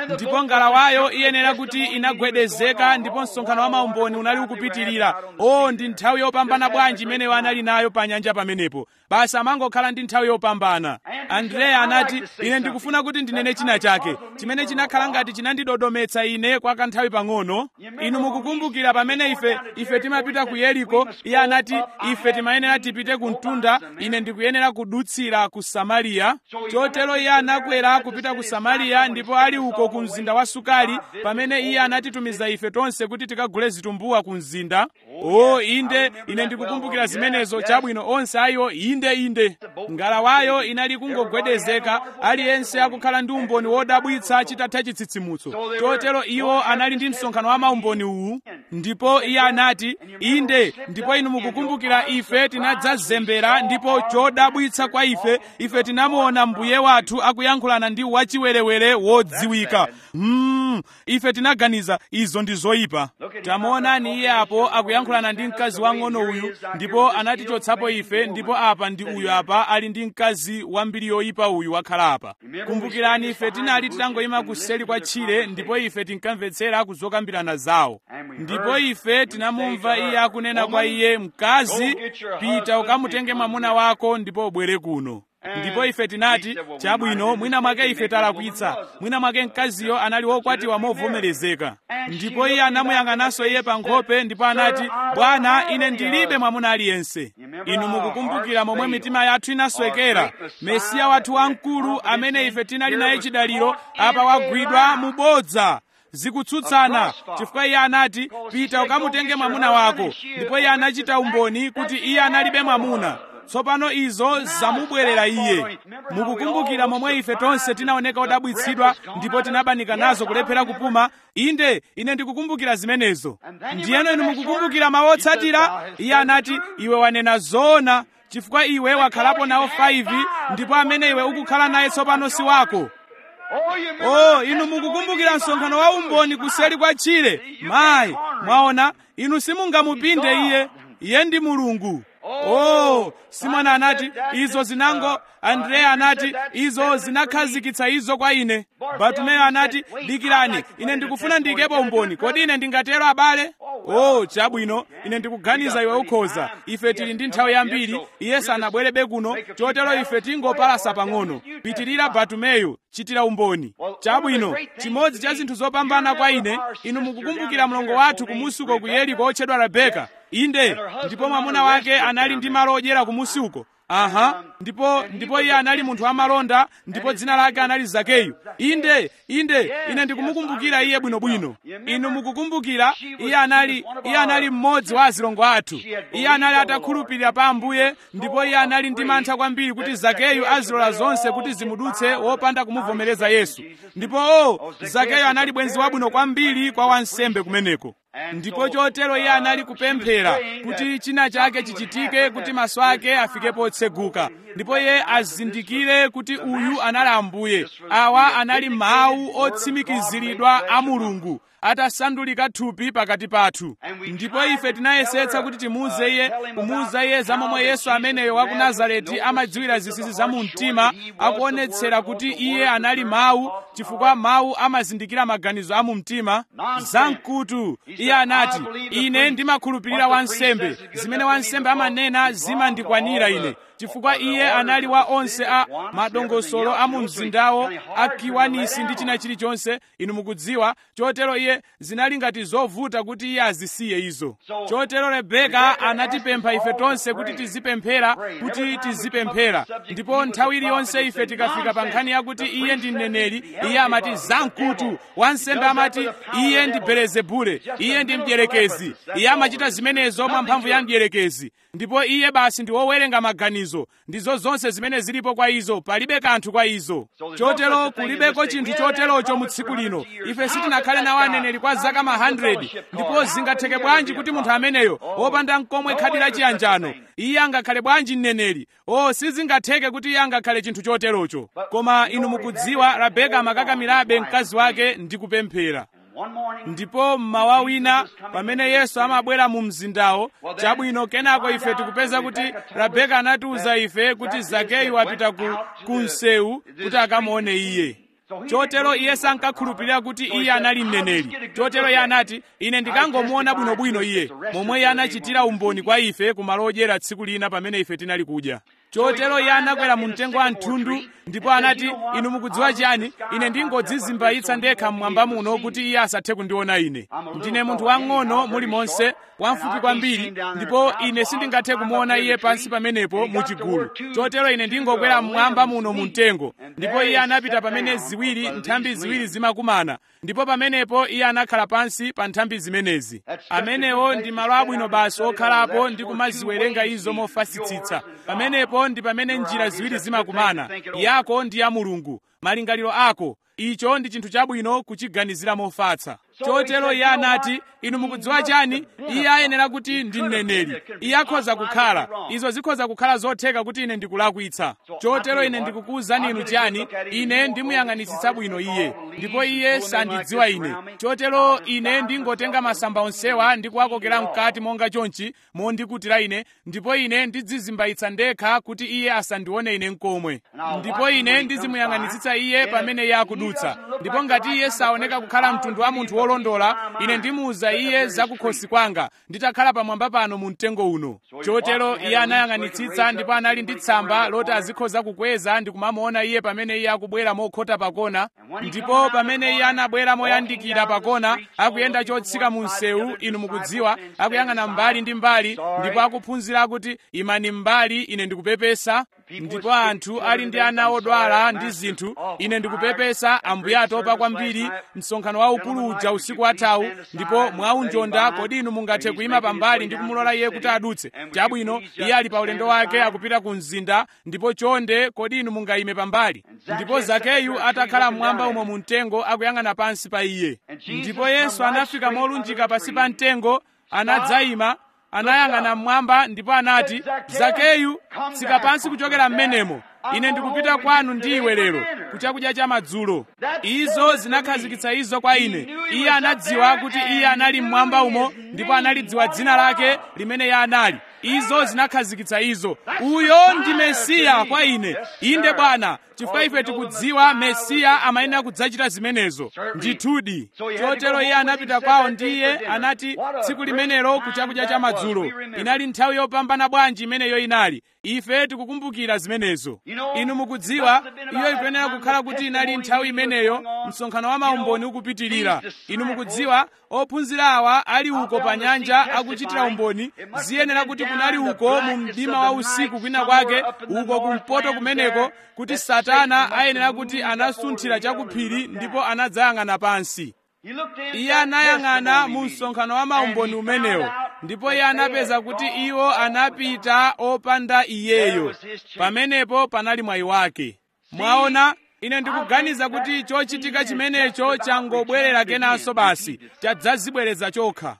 ndipo ngalawayo iyenera kuti inagwedezeka ndipo msonkhano wa maumboni unali ukupitirira o ndi nthawi yopambana bwanji imeneyo anali nayo pa nyanja pamenepo basi amangokhala ndi nthawi yopambana andreya anati ine ndikufuna kuti ndinene china chake chimene chinakhala ngati chinandidodometsa ine kwa kanthawi pang'ono inu mukukumbukira pamene ife ife timapita ku yeriko iye anati ife timayenera tipite ku mtunda ine ndikuyenera kudutsira ku samariya chotero iye anakwera kupita ku samariya ndipo ali uko ku mzinda wa sukali pamene iye anatitumiza ife tonse kuti tikagule zitumbuwa ku mzinda o inde ine ndikukumbukira zimenezo chabwino onse ayiwo inde inde ngalawayo inali kungogwedezeka aliyense akukhala ndi umboni wodabwitsa chitatha chitsitsimutso chotero iwo anali ndi msonkhano wa maumboni uwu ndipo iye anati inde ndipo inu mukukumbukira ife tinadzazembera ndipo chodabwitsa kwa ife ife tinamuona mbuye wathu akuyankhulana ndi wachiwerewere wodziwika mm, ife tinaganiza izo ndi zoyipa tamuonani iye apo akuyankhulana ndi mkazi wang'ono uyu ndipo anatichotsapo ife ndipo apa ndi uyu apa ali ndi mkazi wambiri yoyipa uyu wakhala apa kumbukirani ife tinali titangoyima kuseli kwa tchire ndipo ife tinkamvetsera kuzokambirana zawo ndipo ife tinamumva iye akunena kwa iye mkazi pita ukamutenge mwamuna wako ndipo ubwere kuno ndipo ife tinati chabwino mwina mwake ife talakwitsa mwina mwake mkaziyo anali wokwatiwa movomerezeka ndipo iye anamuyang'ananso iye pa nkhope ndipo anati bwana ine ndilibe mwamuna aliyense inu mukukumbukira momwe mitima yathu inaswekera mesiya wathu wamkulu amene ife tinali naye chidaliro apa wagwidwa mubodza zikutsutsana chifukwa iye anati pita ukamutenge mwamuna wako ndipo iye anachita umboni kuti iye analibe mwamuna tsopano izo zamubwerera iye mukukumbukira momwe ife tonse tinaoneka odabwitsidwa ndipo tinabanika nazo kulephera kupuma inde ine ndikukumbukira zimenezo ndiyeno inu mukukumbukira mawu otsatira iye anati iwe wanena zoona chifukwa iwe wakhalapo nawo 5 ndipo amene iwe ukukhala naye tsopano si wako oh inu mukukumbukira msonkhano wa umboni kuseli kwa tchire mayi mwaona inu simungamupinde iye iye ndi mulungu oh simoni anati izo zinango andreya anati izo zinakhazikitsa izo kwa ine bartumeyo anati dikirani ine ndikufuna ndiyikepo umboni kodi ine ndingatero abale oh chabwino ine ndikuganiza iwe ukhoza ife tili ndi nthawi yambiri iye sanabwerebe kuno chotero ife tingopalasa pang'ono pitirira bartumeyo chitira umboni chabwino chimodzi cha zinthu zopambana kwa ine inu mukukumbukira mlongo wathu kumusuko ku yeriko otchedwa rebeka inde ndipo mwamuna wake anali ndi malo odyera kumusi uko aha ndipo ndipo iye anali munthu wamalonda ndipo dzina lake anali zakeyu inde inde ine ndikumukumbukira iye bwinobwino inu mukukumbukira iye anali iye anali mmodzi wa azilongo athu iye anali atakhulupirira pa ambuye ndipo iye anali ndi mantha kwambiri kuti zakeyu azilola zonse kuti zimudutse wopanda kumuvomereza yesu ndipo o zakeyu anali bwenzi wabwino kwambiri kwa wansembe kumeneko ndipo chotero iye anali kupemphera kuti china chake chichitike kuti maso ake afike potseguka ndipo iye azindikire kuti uyu anali ambuye awa anali mawu otsimikiziridwa a mulungu atasandulika thupi pakati pathu ndipo ife tinayesetsa kuti timuuze iye kumuuza iye za momwe yesu ameneyo wa ku nazareti amadziwira zinsinsi za mu mtima akuonetsera kuti iye anali mawu chifukwa mawu amazindikira maganizo a mu mtima zamkutu iye anati ine ndimakhulupirira wansembe zimene wansembe amanena zimandikwanira ine chifukwa iye anali wa onse a madongosolo a mu mzindawo a kiwanisi ndi china chilichonse inu mukudziwa chotero iye zinali ngati zovuta kuti iye azisiye izo chotero rebeka anatipempha ife tonse kuti tizipemphera kuti tizipemphera ndipo nthawi iliyonse ife tikafika pa nkhani yakuti iye ndi mneneri iye amati zamkutu wansembe amati iye ndi belezebule iye ndi mdierekezi iye amachita zimenezo mwa mphamvu ya mdierekezi ndipo iye basi ndi wowerenga maganizo ndizo zonse zimene zilipo kwa izo palibe kanthu kwa izo chotero kulibeko chinthu choterocho mu tsiku lino ife sitinakhale nawo aneneri kwa zaka ma 100 ndipo zingatheke bwanji kuti munthu ameneyo wopanda mkomwe khadi la chiyanjano iye angakhale bwanji mneneri o sizingatheke kuti iye angakhale chinthu choterocho koma inu mukudziwa rabeka amakakamirabe mkazi wake ndi kupemphera ndipo mmawa wina pamene yesu amabwera mu mzindawo chabwino kenako ife tikupeza kuti rabeka anatiuza ife kuti zakeyu apita ku, ku msewu kuti akamuone iye chotero iye sankakhulupirira kuti iye anali mneneri chotero iye anati ine ndikangomuona bwinobwino iye momwe iye anachitira umboni kwa ife kumalo odyera tsiku lina pamene ife tinali kudya chotero iye anakwera mu mtengo wa mthundu ndipo anati inu mukudziwa chiyani ine ndingodzizimbayitsa ndekha mmwamba muno kuti iye asathe kundiona ine ndine munthu wang'ono mulimonse wamfupi kwambiri ndipo ine sindingathe kumuona iye pansi pamenepo mu chigulu chotero ine ndingokwera mmwamba muno mu mtengo ndipo iye anapita pamene ziwiri nthambi ziwiri zimakumana ndipo pamenepo iye anakhala pansi pa nthambi zimenezi amenewo ndi malo abwino basi okhalapo ndi kumaziwerenga izo mofasitsitsa pamenepo ndi pamene njira ziwiri zimakumana yako ndi ya mulungu malingaliro ako icho ndi chinthu chabwino kuchiganizira mofatsa chotero iye anati inu mukudziwa chani iye ayenera kuti ndi mneneri iye akhoza kukhala izo zikhoza kukhala zotheka kuti ine ndikulakwitsa chotero ine ndikukuwuzani inu chani ine ndimuyang'anitsitsa bwino iye ndipo iye sandidziwa ine chotero ine ndingotenga masamba onsewa ndi kuwakokera mkati monga chonchi mondikutira ine ndipo ine ndidzizimbayitsa ndekha kuti iye asandione ine nkomwe ndipo ine ndizimuyang'anitsitsa iye pamene iye akudutsa ndipo ngati iye saoneka kukhala mtundu wa munthu wolondola ine ndimuwuza iye zakukhosi kwanga nditakhala pamwamba pano mu mtengo uno chotero iye anayang'anitsitsa ndipo anali ndi tsamba loti azikhoza kukweza ndi kumamuona iye pamene iye akubwera mokhota pakona ndipo pamene iye anabwera moyandikira pakona akuyenda chotsika mu msewu inu mukudziwa akuyang'ana mbali ndi mbali ndipo akuphunzira kuti imani mbali ine ndikupepesa ndipo anthu ali ndi ana odwala ndi zinthu ine ndikupepesa ambuye atopa kwambiri msonkhano waukulu uja usiku wathawu ndipo mwaunjonda kodi inu mungathe kuyima pambali ndi kumulola iye kuti adutse chabwino iye ali pa ulendo wake akupita ku mzinda ndipo chonde kodi inu mungayime pambali ndipo zakeyu atakhala mmwamba umo mu mtengo akuyang'ana pansi pa iye ndipo yesu anafika molunjika pasi pa mtengo anadzayima anayang'ana mmwamba ndipo anati zakeyu tsika pansi kuchokera m'menemo ine ndikupita kwanu ndi iwe lero kuchakudya cha madzulo izo zinakhazikitsa izo kwa ine iye anadziwa kuti iye anali mmwamba umo ndipo analidziwa dzina lake limene iye anali izo zinakhazikitsa izo uyo ndi mesiya kwa ine inde bwana chifukwa ife tikudziwa mesiya amayenera kudzachita zimenezo ndithudi chotero iye anapita kwawo ndiye anati tsiku limenelo kuchakudya cha madzulo inali nthawi yopambana bwanji imeneyo inali ife tikukumbukira zimenezo inu mukudziwa iyo ikuyenera kukhala kuti inali nthawi imeneyo msonkhano wa maumboni ukupitirira inu mukudziwa ophunzira awa ali uko pa nyanja akuchitira umboni ziyenera kuti kunali uko mu mdima wa usiku kwina kwake uko kumpoto kumeneko kuti satana ayenera kuti anasunthira chakuphiri ndipo anadzayang'ana pansi iye anayang'ana mu msonkhano wa maumboni umenewo ndipo iye anapeza kuti iwo anapita opanda iyeyo pamenepo panali mwayi wake mwaona ine ndikuganiza kuti chochitika chimenecho changobwerera kenanso basi chadzazibwereza chokha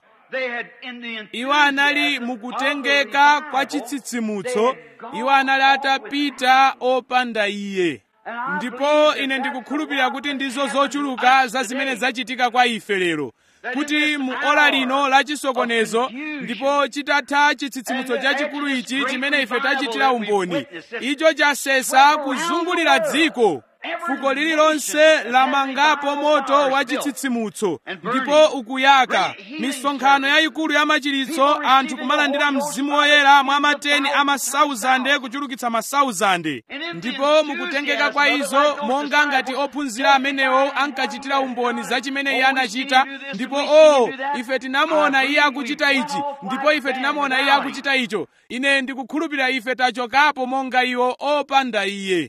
iwo anali mukutengeka kwa chitsitsimutso iwo anali atapita opanda iye ndipo ine ndikukhulupirira kuti ndizo zochuluka za zimene zachitika kwa ife lero kuti mu ora lino la chisokonezo ndipo chitatha chitsitsimutso chachikulu ichi chimene ife tachitira umboni icho chasesa kuzungulira dziko fuko lililonse lamangapo moto wa chitsitsimutso ndipo ukuyaka misonkhano yayikulu ya machiritso anthu kumalandira mzimu woyera mwa mateni a masauzande kuchulukitsa masauzande ndipo mukutengeka kwa izo monga ngati ophunzira amenewo ankachitira umboni za chimene iye anachita ndipo o oh, ife tinamuona iye akuchita ichi ndipo ife tinamuona iye akuchita icho ine ndikukhulupirira ife tachokapo monga iwo opanda iye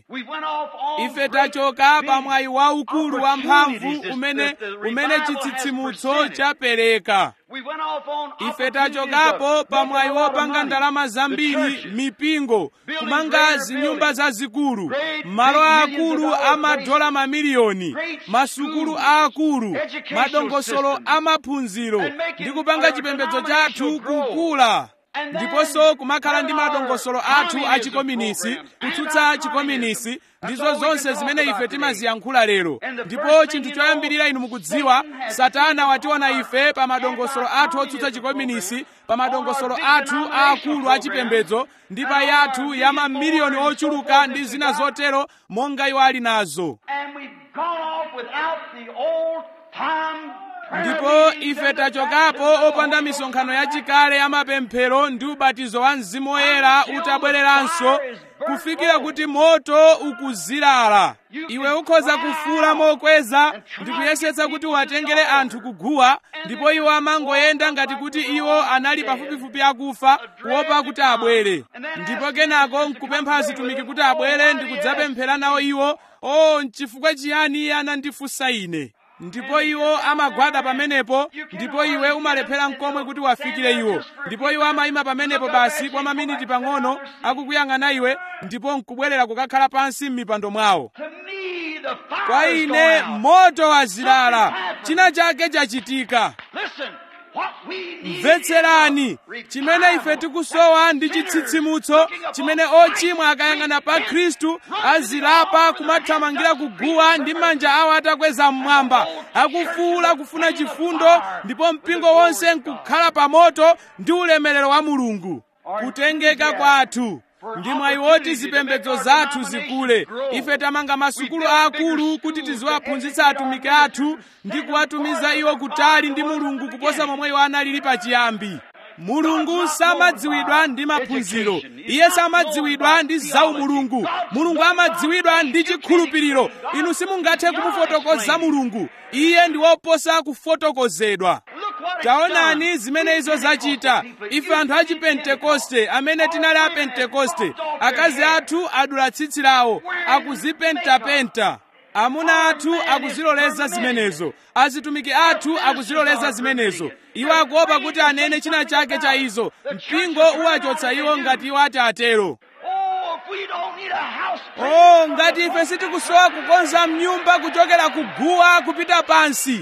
ife tachoka pa mwayi waukulu wamphamvu umene umene chitsitsimutso chapereka ife tachokapo pa mwayi wopanga ndalama zambiri mipingo kumanga zinyumba zazikulu malo aakulu amadola mamiliyoni masukulu aakulu madongosolo amaphunziro ndi kupanga chipembedzo chathu kukula ndiponso kumakhala ndi madongosolo athu achikominisi kutsutsa chikominisi ndizo zonse zimene ife timaziyankhula lero ndipo chinthu choyambirira inu mukudziwa satana wationa ife pa madongosolo athu otsutsa chikominisi pa madongosolo athu aakulu achipembedzo ndi pa yathu ya mamiliyoni ochuluka ndi zina zotero monga iwo ali nazo gone off without the old time prayer ndipo meetings ife and the tachokapo baptism of the opanda Holy misonkhano Ghost. yachikale ya mapemphero ndi ubatizo wa mzimu woyera utabwereranso kufikira kuti moto ukuzilala iwe ukhoza kufuula mokweza ndi kuyesetsa kuti uwatengere anthu kuguwa ndipo iwo amangoyenda ngati kuti iwo anali pafupifupi akufa kuopa kuti abwere ndipo kenako nkupempha azitumiki kuti abwere ndi kudzapemphera nawo iwo o nchifukwa chiyani iye anandifunsa ine ndipo iwo amagwada pamenepo ndipo iwe umalephera mkomwe kuti wafikire iwo ndipo iwo amayima pamenepo basi kwa maminiti pang'ono akukuyang'ana iwe ndipo nkubwerera kukakhala pansi m'mipando mwawo To me, the fire kwa is ine going out. moto wazilala china chake chachitika Listen, what we need mvetserani is a chimene ife revival. tikusowa ndi chitsitsimutso chimene ochimwa akayang'ana pa khristu azilapa kumathamangira kuguwa ndi manja awo atakweza mmwamba akufuula kufuna chifundo ndipo mpingo wonse nkukhala pa moto ndi ulemerero wa mulungu kutengeka kwathu ndi mwayi woti zipembedzo zathu zikule ife tamanga masukulu aakulu kuti tiziwaphunzitsa atumiki athu ndi kuwatumiza iwo kutali ndi mulungu kuposa momwe iwo analili pachiyambi mulungu samadziwidwa ndi maphunziro iye samadziwidwa ndi zaumulungu mulungu amadziwidwa ndi chikhulupiriro inu simungathe kumufotokoza mulungu iye ndi woposa kufotokozedwa Look what it's taonani done. zimene izo zachita ife anthu a chipentekoste amene tinali a pentekoste akazi athu adula tsitsi lawo akuzipentapenta amuna athu akuziloleza zimenezo azitumiki athu akuziloleza zimenezo iwo akuopa kuti anene china chake cha izo mpingo uwachotsa iwo ngati iwo ati atero Oh, if we don't need a house oh ngati ife sitikusowa kukonza mnyumba kuchokera kuguwa kupita pansi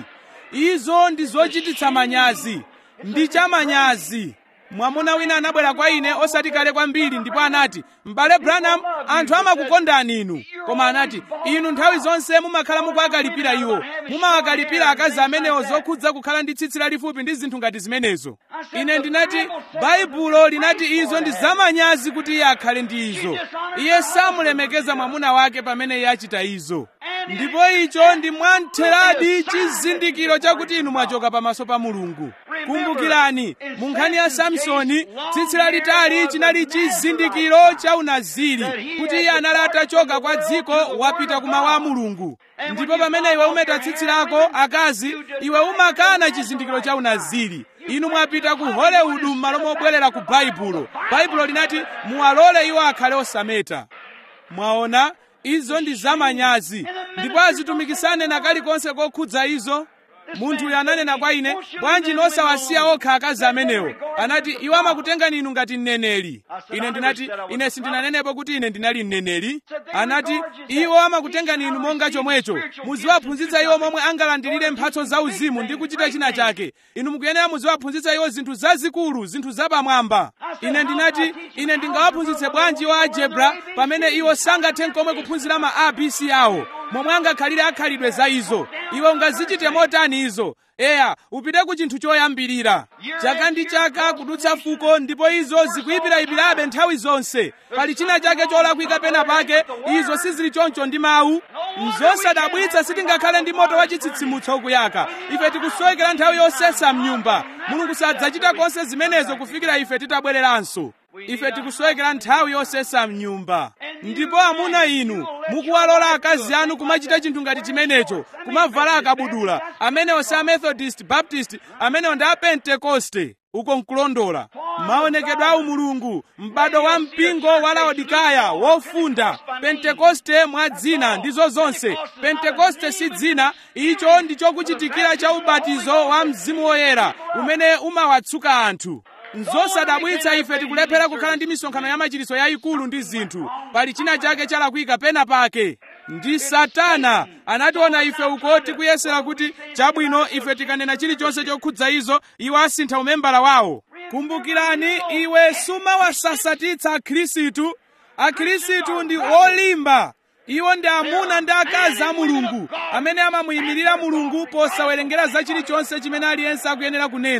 izo ndi zochititsa manyazi ndi chamanyazi mwamuna wina anabwera kwa ine osati kale kwambiri ndipo anati m'bale branham anthu amakukondani inu koma anati inu nthawi zonse mumakhala mukuwakalipira iwo mumawakalipira akazi amenewo zokhudza kukhala ndi tsitsi lalifupi ndi zinthu ngati zimenezo ine ndinati baibulo linati izo ndi zamanyazi kuti iye akhale ndi izo iye samulemekeza mwamuna wake pamene iye achita izo ndipo icho ndi mwamtheradi chizindikiro chakuti inu mwachoka pamaso pa mulungu kumbukirani mu nkhani ya samsoni tsitsi lalitali chinali chizindikiro cha unaziri kuti iye anali atachoka kwa dziko wapita kumawu a mulungu ndipo pamene iwe umeta tsitsi lako akazi iwe umakana chizindikiro cha unaziri inu mwapita ku hollywood m'malo mobwerera ku baibulo baibulo linati muwalole iwo akhale osameta mwaona izo ndi zamanyazi ndipo azitumikisane na kalikonse kokhudza izo munthu uyu ananena kwa ine bwanji nosawasiya okha akazi amenewo anati iwo amakutengani inu ngati mneneri ine ndinati ine sindinanenepo kuti ine ndinali mneneri anati iwo amakutengani inu monga chomwecho muziwaphunzitsa iwo momwe angalandirire mphatso zauzimu ndi kuchita china chake inu mukuyenera muziwaphunzitsa iwo zinthu zazikulu zinthu zapamwamba ine ndinati ine ndingawaphunzitse bwanji wa algebra pamene iwo sangathe nkomwe kuphunzira ma abc awo momwe angakhalire akhalidwe za izo iwe ungazichite motani izo eya upite ku chinthu choyambirira chaka ndi chaka kudutsa fuko ndipo izo zikuyipirayipirabe nthawi zonse pali china chake cholakwika pena pake izo sizili choncho ndi mawu nzosadabwitsa sitingakhale ndi moto wa chitsitsimutso ukuyaka ife tikusowekera nthawi yosesa mnyumba mulungu sadzachita konse zimenezo kufikira ife titabwereranso ife tikusowekera nthawi yosesa mnyumba ndipo amuna inu mukuwalola akazi anu kumachita chinthu ngati chimenecho kumavala akabudula amenewo si amethodist baptist amenewo ndi apentekoste uko nkulondola maonekedwe a umulungu m'bado wa mpingo wa laodikaya wofunda pentekoste mwa dzina ndizo zonse pentekoste si dzina icho ndi chokuchitikira cha ubatizo wa mzimu woyera umene umawatsuka anthu nzosadabwitsa ife tikulephera kukhala ndi misonkhano ya machiritso yayikulu ndi zinthu pali china chake chalakwika pena pake ndi satana anationa ife uko tikuyesera kuti chabwino ife tikanena chilichonse chokhudza izo iwo asintha umembala wawo kumbukirani iwe sumawasasatitsa akhristu akhristu ndi olimba iwo ndi amuna ndi akazi a mulungu amene amamuyimirira mulungu posawerengera za chilichonse chimene aliyense akuyenera kunena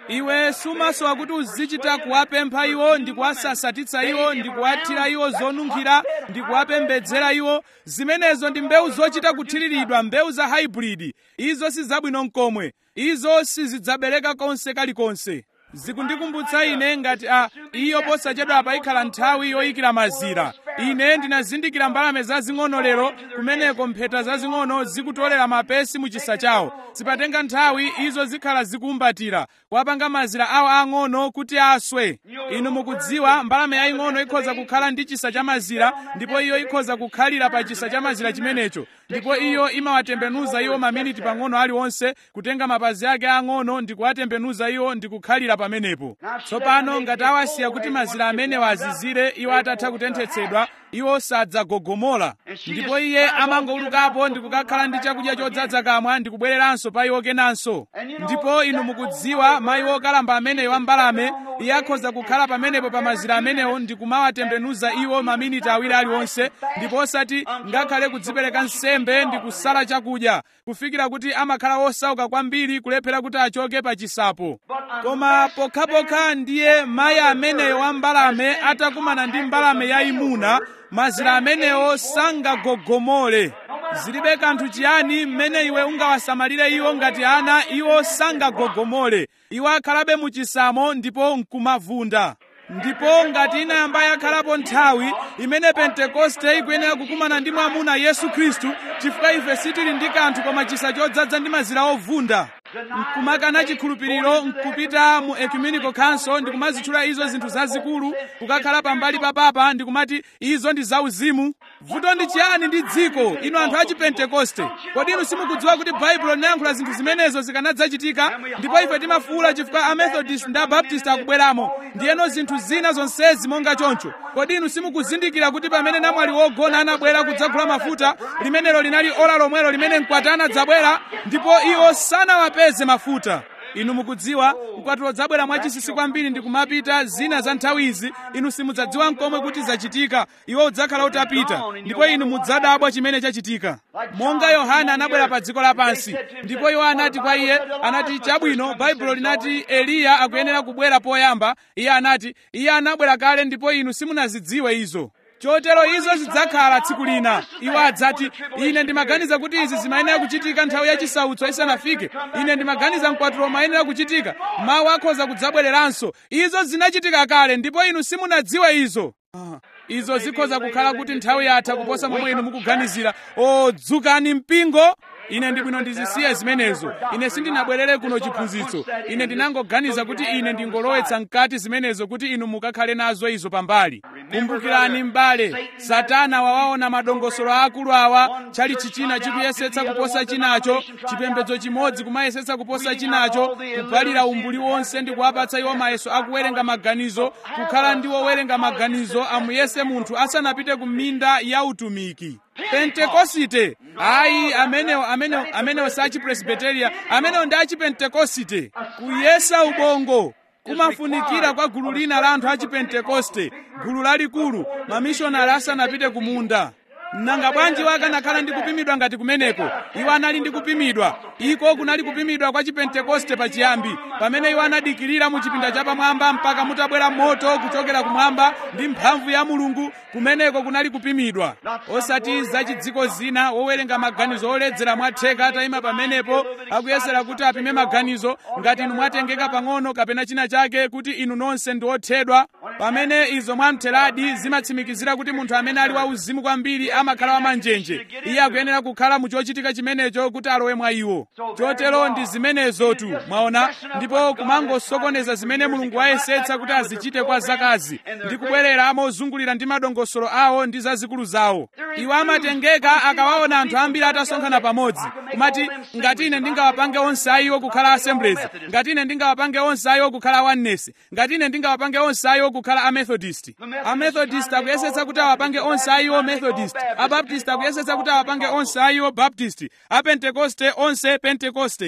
iwe sumasowa kuti uzichita kuwapempha iwo ndi kuwasasatitsa iwo ndi kuwathira iwo zonunkhira ndi kuwapembedzera iwo zimenezo ndi mbewu zochita kuthiriridwa mbewu za hybrid izo si zabwino mkomwe izo sizidzabereka konse kalikonse zikundikumbutsa ine ngati a iyo posachedwa payikhala nthawi yoyikira mazira ine ndinazindikira mbalame zazing'ono lero kumeneko mpheta zazing'ono zikutolera mapesi mu chisa chawo sipatenga nthawi izo zikhala zikumbatira kuwapanga mazira awo ang'ono kuti aswe inu mukudziwa mbalame yaying'ono ikhoza kukhala ndi chisa cha mazira ndipo iyo ikhoza kukhalira pa chisa cha mazira chimenecho ndipo iyo imawatembenuza iwo maminiti pang'ono aliwonse kutenga mapazi ake ang'ono ndi kuwatembenuza iwo ndi kukhalira pamenepo tsopano ngati awasiya kuti mazira amenewa azizire iwo atatha kutenthetsedwa iwo sadzagogomola ndipo iye amangowulukapo ndi kukakhala ndi chakudya chodzaza kamwa ndi kubwereranso pa iwo kenanso ndipo inu mukudziwa mayi wokalamba ameneyo wa mbalame iye akhoza kukhala pamenepo pa mazira amenewo ndi kumawatembenuza iwo maminiti awiri aliwonse ndipo osati ngakhale kudzipereka nsembe ndi kusala chakudya kufikira kuti amakhala wosauka kwambiri kulephera kuti achoke pa chisapo koma pokhapokha ndiye mayi ameneyo wa mbalame atakumana ndi mbalame yayimuna mazira amenewo sangagogomole zilibe kanthu chiyani mmene iwe ungawasamalire iwo ngati ana iwo sangagogomole iwo akhalabe mu chisamo ndipo nkumavunda ndipo ngati inayamba yakhalapo nthawi imene pentekoste ikuyenera kukumana ndi mwamuna yesu khristu chifukwa ife sitili ndi kanthu koma chisa chodzaza ndi mazira ovunda nkumakana chikhulupiriro nkupita mu ecumenical council ndikumazitchula izo zinthu zazikulu kukakhala pambali pa papa ndikumati izo ndi zauzimu vuto ndi chiyani ndi dziko inu anthu a chipentekoste kodi inu simukudziwa kuti baibulo linayankhula zinthu zimenezo zikanadzachitika ndipo ife timafuwula chifukwa amethodist ndi abaptist akubweramo ndiyeno zinthu zina zonsezi monga choncho kodi inu simukuzindikira kuti pamene namwali wogona anabwera kudzagula mafuta limenelo linali ola lomwelo limene mkwati anadzabwera ndipo iwo sanawapeze mafuta inu mukudziwa mkwatulo dzabwera mwachisisi kwambiri ndi kumapita zina za nthawi izi inu simudzadziwa nkomwe kuti zachitika iwo udzakhala utapita ndipo inu mudzadabwa chimene chachitika monga yohana anabwera pa dziko lapansi ndipo iwo anati kwa iye anati chabwino baibulo linati eliya akuyenera kubwera poyamba iye anati iye anabwera kale ndipo inu simunazidziwe izo chotero izo zidzakhala tsiku lina iwo adzati ine ndimaganiza kuti izi zimayenera kuchitika nthawi yachisautso isanafike ine ndimaganiza mkwatulo umayenera kuchitika mawu akhoza kudzabwereranso izo zinachitika kale ndipo inu simunadziwe izo ah. izo zikhoza kukhala kuti nthawi yatha kuposa momwe inu mukuganizira o dzukani mpingo ine ndibwino ndizisiye zimenezo ine sindinabwerere kuno chiphunzitso ine ndinangoganiza kuti ine ndingolowetsa mkati zimenezo kuti inu mukakhale nazo izo pambali kumbukirani m'bale satana wawaona madongosolo akulu awa chali chichina chikuyesetsa kuposa chinacho chipembedzo chimodzi kumayesetsa kuposa chinacho kuphalira umbuli wonse ndi kuwapatsa iwo mayeso akuwerenga maganizo kukhala ndi wowerenga maganizo amuyese munthu asanapite ku minda ya utumiki pentekosite ayi amenewo amenewo amenewo si achipresbiteria amenewo ndi achipentekosite kuyesa ubongo kumafunikira kwa gulu lina la anthu achipentekoste gulu lalikulu mamishonari asanapite ku munda nanga bwanji wakanakhala ndi kupimidwa ngati kumeneko iwo anali ndi kupimidwa iko kunali kupimidwa kwa chipentekoste pachiyambi pamene iwo anadikirira mu chipinda chapamwamba mpaka mutabwera moto kuchokera kumwamba ndi mphamvu ya mulungu kumeneko kunali kupimidwa osati zachidziko zina wowerenga maganizo oledzera mwatheka atayima pamenepo akuyesera kuti apime maganizo ngati inu mwatengeka pang'ono kapena china chake kuti inu nonse ndi othedwa pamene izo mwamtheradi zimatsimikizira kuti munthu amene ali wauzimu kwambiri amakhala wamanjenje iye akuyenera kukhala mu chochitika chimenecho kuti alowe mwa iwo chotero ndi zimenezotu mwaona ndipo kumangosokoneza zimene mulungu wayesetsa kuti azichite kwa zakazi ndi kubwerera mozungulira ndi madongosolo awo ndi zazikulu zawo iwo amatengeka akawaona anthu ambiri atasonkhana pamodzi kumati ngati ine ndingawapange onse ayiwo kukhala assemblies ngati ine ndingawapange onse ayiwo kukhala oneness ngati ine ndingawapange onse ayiwo kukhala amethodist amethodist akuyesetsa kuti awapange onse ayiwo methodist abaptist akuyesetsa kuti awapange onse ayiwo baptist apentekoste onse pentekoste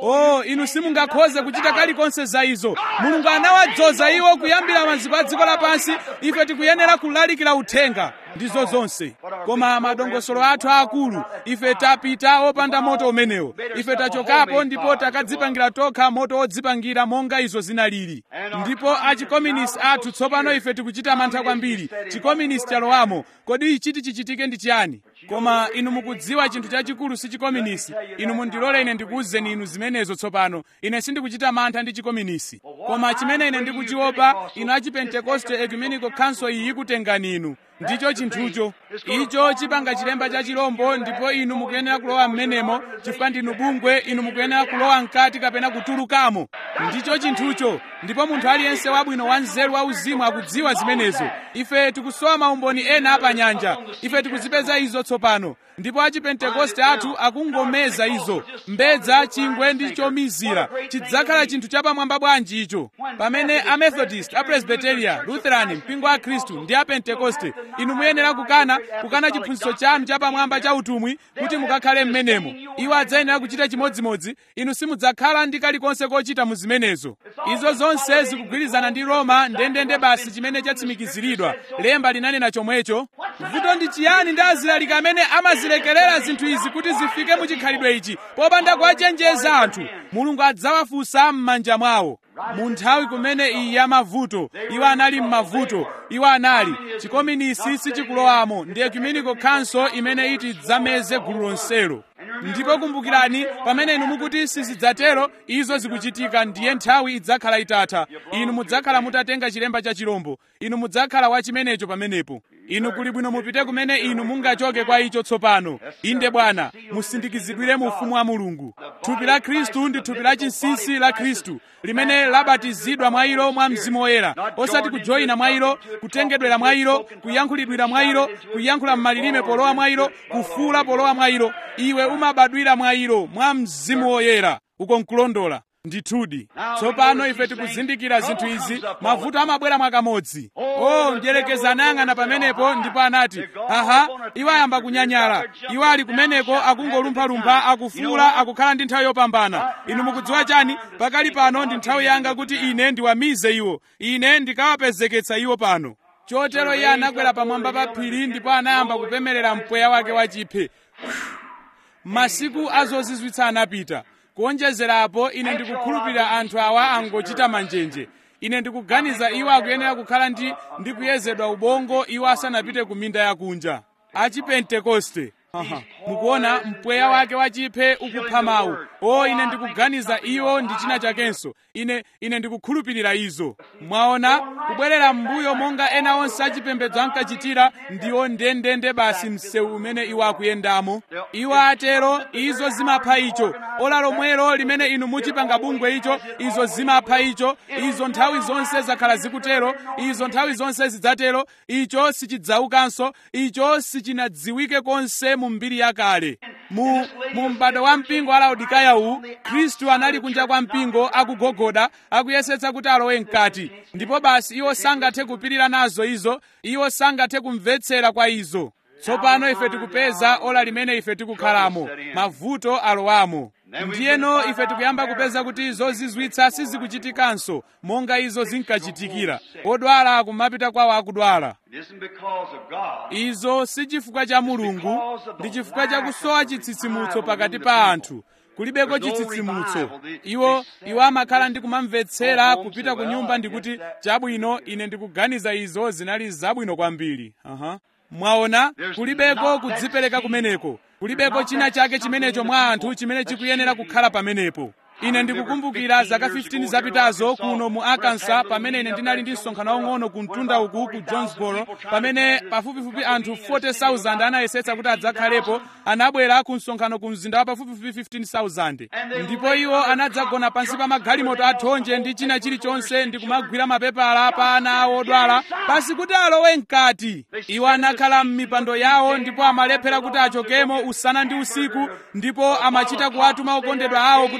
o inu simungakhoze kuchita kalikonse za izo mulungu anawadzoza iwo kuyambira maziko a dziko lapansi ife tikuyenera kulalikira uthenga ndizo zonse koma madongosolo athu aakulu ife tapita opanda moto umenewo ife tachokapo ndipo takadzipangira tokha moto wodzipangira monga izo zinalili ndipo achikominisi athu tsopano ife tikuchita mantha kwambiri chikominisi chalowamo kodi chiti chichitike ndi chiyani koma inu mukudziwa chinthu chachikulu si chikominisi inu mundilole ine ndikuwuzeni inu zimenezo tsopano ine sindikuchita mantha ndi chikominisi koma chimene ine ndikuchiopa inu achipentekoste ecumenical council iyi ikutengani inu ndicho chinthucho icho chipanga chilemba cha chilombo ndipo inu mukuyenera kulowa m'menemo chifukwa ndinu bungwe inu mukuyenera kulowa mkati kapena kutulukamo ndicho chinthucho ndipo munthu aliyense wabwino wa nzeru wauzimu akudziwa zimenezo ife tikusowa maumboni ena apanyanja ife tikuzipeza izo tsopano ndipo achipentekoste athu akungomeza izo mbedza chingwe ndi chomizira chidzakhala chinthu chapamwamba bwanji icho pamene amethodist apresbiteria lutheran mpingo wa khristu ndi apentekoste inu muyenera kukana kukana chiphunzitso chanu chapamwamba cha utumwi kuti mukakhale m'menemo iwo adzayenera kuchita chimodzimodzi inu simudzakhala ndi kalikonse kochita mu zimenezo izo zonse zikugwirizana ndi roma ndendende basi chimene chatsimikiziridwa lemba linanena chomwecho vuto ndi chiyani ndi azilaliki amene amazilekerera zinthu izi kuti zifike mu chikhalidwe ichi popanda kuwachenjeza anthu mulungu adzawafunsa m'manja mwawo mu nthawi kumene iyi ya mavuto iwo anali m'mavuto iwo anali chikominisi sichikulowamo ndi ecumenical council imene iti idzameze gulu lonselo ndipo kumbukirani pamene inu mukuti sizidzatero izo zikuchitika ndiye nthawi idzakhala itatha inu mudzakhala mutatenga chilemba cha chilombo inu mudzakhala wa chimenecho pamenepo inu kuli bwino mupite kumene inu mungachoke kwa icho tsopano inde bwana musindikizidwire mu ufumu wa mulungu thupi la khristu ndi thupi la chinsinsi la khristu limene labatizidwa mwa ilo mwa mzimu woyera osati kujoyina mwa ilo kutengedwera mwa ilo kuyankhulidwira mwa ilo kuyankhula m'malilime polowa mwa ilo kufuula polowa mwa ilo iwe umabadwira mwa ilo mwa mzimu woyera uko nkulondola ndithudi tsopano ife tikuzindikira zinthu izi mavuto amabwera mwakamodzi o mdyerekezi anayang'ana pamenepo ndipo anati aha iwo ayamba kunyanyala iwo ali kumeneko akungolumphalumpha akufuula akukhala ndi nthawi yopambana inu mukudziwa chani pakali pano ndi nthawi yanga kuti ine ndiwamize iwo ine ndikawapezeketsa iwo pano chotero iye anakwera pamwamba pa phiri ndipo anayamba kupemerera mpweya wake wachiphe masiku azozizwitsa anapita kuonjezerapo ine ndikukhulupirira anthu awa angochita manjenje ine ndikuganiza iwo akuyenera kukhala ndi ndi kuyezedwa ubongo iwo asanapite ku minda yakunja achipentekoste Aha. mukuona mpweya wake wachiphe ukupha mawu o ine ndikuganiza iwo ndi china chakenso ine ine ndikukhulupirira izo mwaona kubwerera m'mbuyo monga ena onse achipembedzo ankachitira ndiwo ndendende basi msewu umene iwo akuyendamo iwo atero izo zimapha icho ola lomwelo limene inu muchipanga bungwe icho izo zimapha icho izo nthawi zonse zakhala zikutero izo nthawi zonse zidzatero icho sichidzaukanso icho sichinadziwike konse mu mbiri yakale mu, mu m'bado wa mpingo wa laodikaya uwu khristu anali kunja kwa mpingo akugogoda akuyesetsa kuti alowe mkati ndipo basi iwo sangathe kupirira nazo izo iwo sangathe kumvetsera kwa izo tsopano ife tikupeza ola limene ife tikukhalamo mavuto alowamo ndiyeno ife tikuyamba kupeza kuti izo zizwitsa sizikuchitikanso monga izo zinkachitikira odwala akumapita kwawo akudwala izo si chifukwa cha mulungu ndi chifukwa cha kusowa chitsitsimutso pakati pa anthu kulibeko chitsitsimutso iwo iwo amakhala ndi kumamvetsera kupita ku nyumba ndikuti chabwino ine ndikuganiza izo zinali zabwino kwambiri uh-huh. mwaona kulibeko kudzipereka kumeneko kulibeko china chake chimenecho mwa anthu chimene chikuyenera kukhala pamenepo ine ndikukumbukira zaka 15 zapitazo kuno mu arkansas pamene ine ndinali ndi msonkhano waung'ono ku mtunda uku ku jonesboro pamene pafupifupi anthu 40,000 anayesetsa kuti adzakhalepo anabwera ku msonkhano ku mzinda wa pafupifupi 15,000 ndipo iwo anadzagona pansi pa magalimoto athonje ndi china chilichonse ndi kumagwira mapepala pa ana awo odwala pasi kuti alowe mkati iwo anakhala m'mipando yawo ndipo amalephera kuti achokemo usana ndi usiku ndipo amachita kuwatuma okondedwa awo kuti akawagwire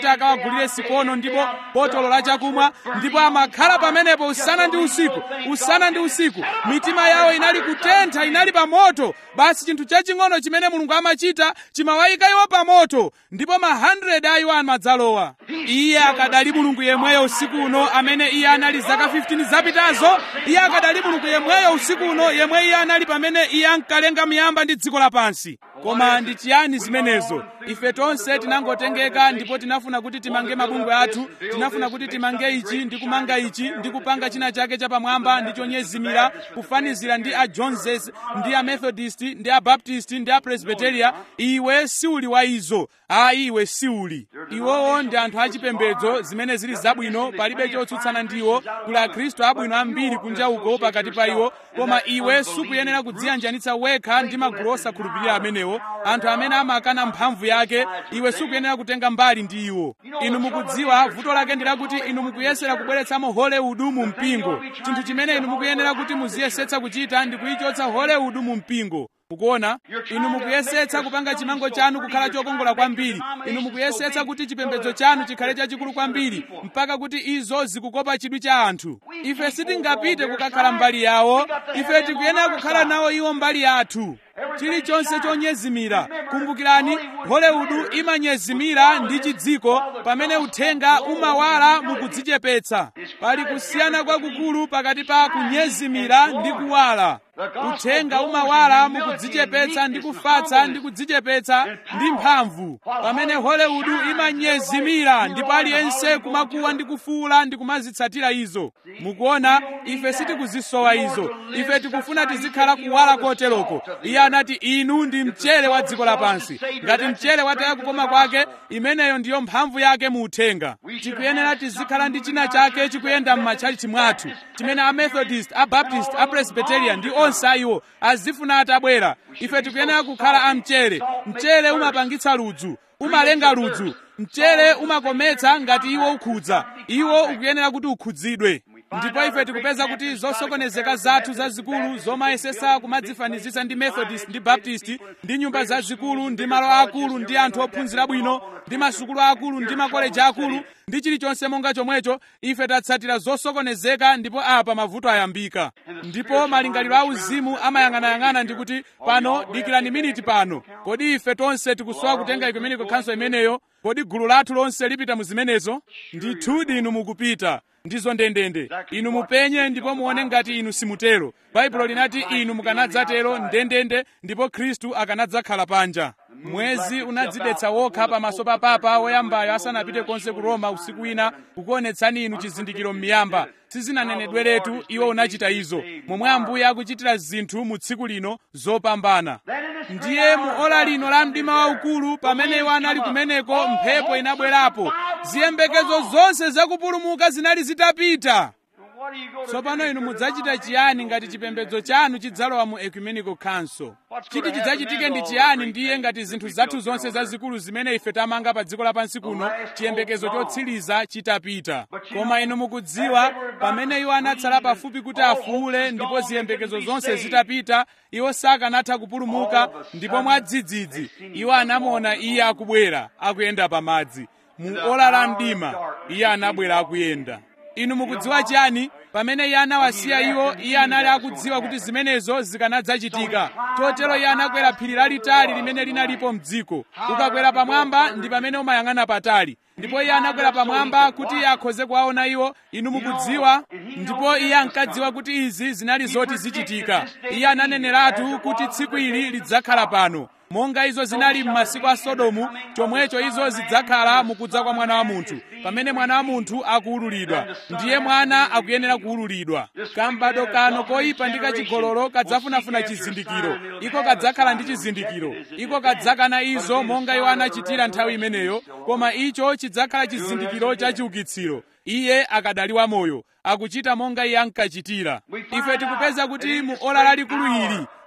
awagulire sikono ndipo botolo la chakumwa ndipo amakhala pamenepo usana ndi usiku usana ndi usiku mitima yawo inali kutentha inali pa moto basi chinthu chaching'ono chimene mulungu amachita chimawayika iwo pa moto ndipo ma 100 a iwo amadzalowa iye akadali mulungu yemweyo usiku uno amene iye anali zaka 15 zapitazo iye akadali mulungu yemweyo usiku uno yemwe iye anali pamene iye ankalenga miyamba ndi dziko lapansi koma ndi chiyani zimenezo ife tonse tinangotengeka ndipo tinafuna kuti timange mabungwe athu tinafuna kuti timange ichi ndi kumanga ichi ndi kupanga china chake chapamwamba ndi chonyezimira kufanizira ndi a joneses ndi a methodist ndi a baptist ndi a presbyteria iwe siuli wa izo ayi iwe siuli iwowo ndi anthu achipembedzo zimene zili zabwino palibe chotsutsana ndiwo kuli akhristu abwino ambiri kunja uko pakati pa iwo koma iwe sukuyenera kudziyanjanitsa wekha ndi magulu osakhulupirira amenewo anthu amene amakana mphamvu yake iwe sukuyenera kutenga mbali ndi iwo inu mukudziwa vuto lake ndi lakuti inu mukuyesera kubweretsamo hollywood mu mpingo chinthu chimene inu mukuyenera kuti muziyesetsa kuchita ndi kuyichotsa hollywood mu mpingo mukuona inu mukuyesetsa kupanga chimango chanu kukhala chokongola kwambiri inu mukuyesetsa kuti chipembedzo chanu chikhale chachikulu kwambiri mpaka kuti izo zikukopa chidwi cha anthu ife sitingapite kukakhala mbali yawo ife tikuyenera kukhala nawo iwo mbali yathu chilichonse chonyezimira kumbukirani hollywood imanyezimira ndi chidziko pamene uthenga umawala mukudzichepetsa pali kusiyana kwakukulu pakati pa kunyezimira ndi kuwala uthenga umawala mukudzichepetsa ndi kufatsa ndi kudzichepetsa ndi mphamvu pamene hollywood imanyezimira ndipo aliyense kumakuwa ndi kufuula ndi kumazitsatira izo mukuona ife sitikuzisowa izo ife tikufuna tizikhala kuwala koteroko iye anati inu ndi mchere wa dziko lapansi ngati mchere wataya kukoma kwake imeneyo ndiyo mphamvu yake mu uthenga tikuyenera tizikhala ndi china chake chikuyenda m'matchalichi mwathu chimene a methodist a baptist a presbyterian ndi onse ayiwo azifuna atabwera ife tikuyenera kukhala amchere mchere umapangitsa ludzu umalenga ludzu mchere umakometsa ngati iwo ukhudza iwo ukuyenera kuti ukhudzidwe ndipo ife tikupeza kuti zosokonezeka zathu zazikulu zomayesesa kumadzifanizitsa ndi methodist ndi baptist ndi nyumba zazikulu ndi malo akulu ndi anthu ophunzira bwino ndi masukulu akulu ndi makoleji akulu ndi chilichonse monga chomwecho ife tatsatira zosokonezeka ndipo apa mavuto ayambika ndipo malingaliro auzimu amayang'anayang'ana ndi kuti pano dikirani miniti pano kodi ife tonse tikusowa kutenga ekumeniko khanso imeneyo kodi gulu lathu lonse lipita mu zimenezo ndithudi inu mukupita ndizo ndendende inu mupenye ndipo muone ngati inu simutero baibulo linati inu mukanadzatero ndendende ndipo khristu akanadzakhala panja mwezi unadzidetsa wokha pamaso pa papa woyambayo asanapite konse ku roma usiku wina kukuonetsani inu chizindikiro m'miyamba sizinanenedweretu iwo unachita izo momwe ambuye akuchitira zinthu mu tsiku lino zopambana ndiye mu ola lino la mdima waukulu pamene iwo anali kumeneko mphepo inabwerapo ziyembekezo zonse zakupulumuka zinali zitapita tsopano inu mudzachita chiyani ngati chipembedzo chanu chidzalowa mu ecumenical council chiti chidzachitike ndi chiyani ndiye ngati zinthu zathu zonse zazikulu zimene ife tamanga pa dziko lapansi kuno chiyembekezo chotsiriza chitapita koma inu mukudziwa pamene iwo anatsala pafupi kuti afuule ndipo ziyembekezo zonse zitapita iwo sakanatha kupulumuka ndipo mwadzidzidzi iwo anamuona iye akubwera akuyenda pamadzi mu ola la mdima iye anabwera akuyenda inu mukudziwa chiyani pamene iye anawasiya iwo iye anali akudziwa kuti zimenezo zikanadzachitika chotero iye anakwera phiri lalitali limene linalipo mdziko ukakwera pamwamba ndi pamene umayang'ana patali ndipo iye anakwera pamwamba kuti iye akhoze kuwaona iwo inu mukudziwa ndipo iye ankadziwa kuti izi zinali zoti zichitika iye ananeneratu kuti tsiku ili lidzakhala pano monga izo zinali m'masiku a sodomu chomwecho izo zidzakhala mukudza kwa mwana wa munthu pamene mwana wa munthu akuwululidwa ndiye mwana akuyenera kuwululidwa kambado kano koyipa ndi kachigololo kadzafunafuna chizindikiro iko kadzakhala ndi chizindikiro iko kadzakana izo monga iwo anachitira nthawi imeneyo koma icho chidzakhala chizindikiro cha chiukitsiro iye akadali wamoyo akuchita monga iye ankachitira ife tikupeza kuti mu ola lalikulu ili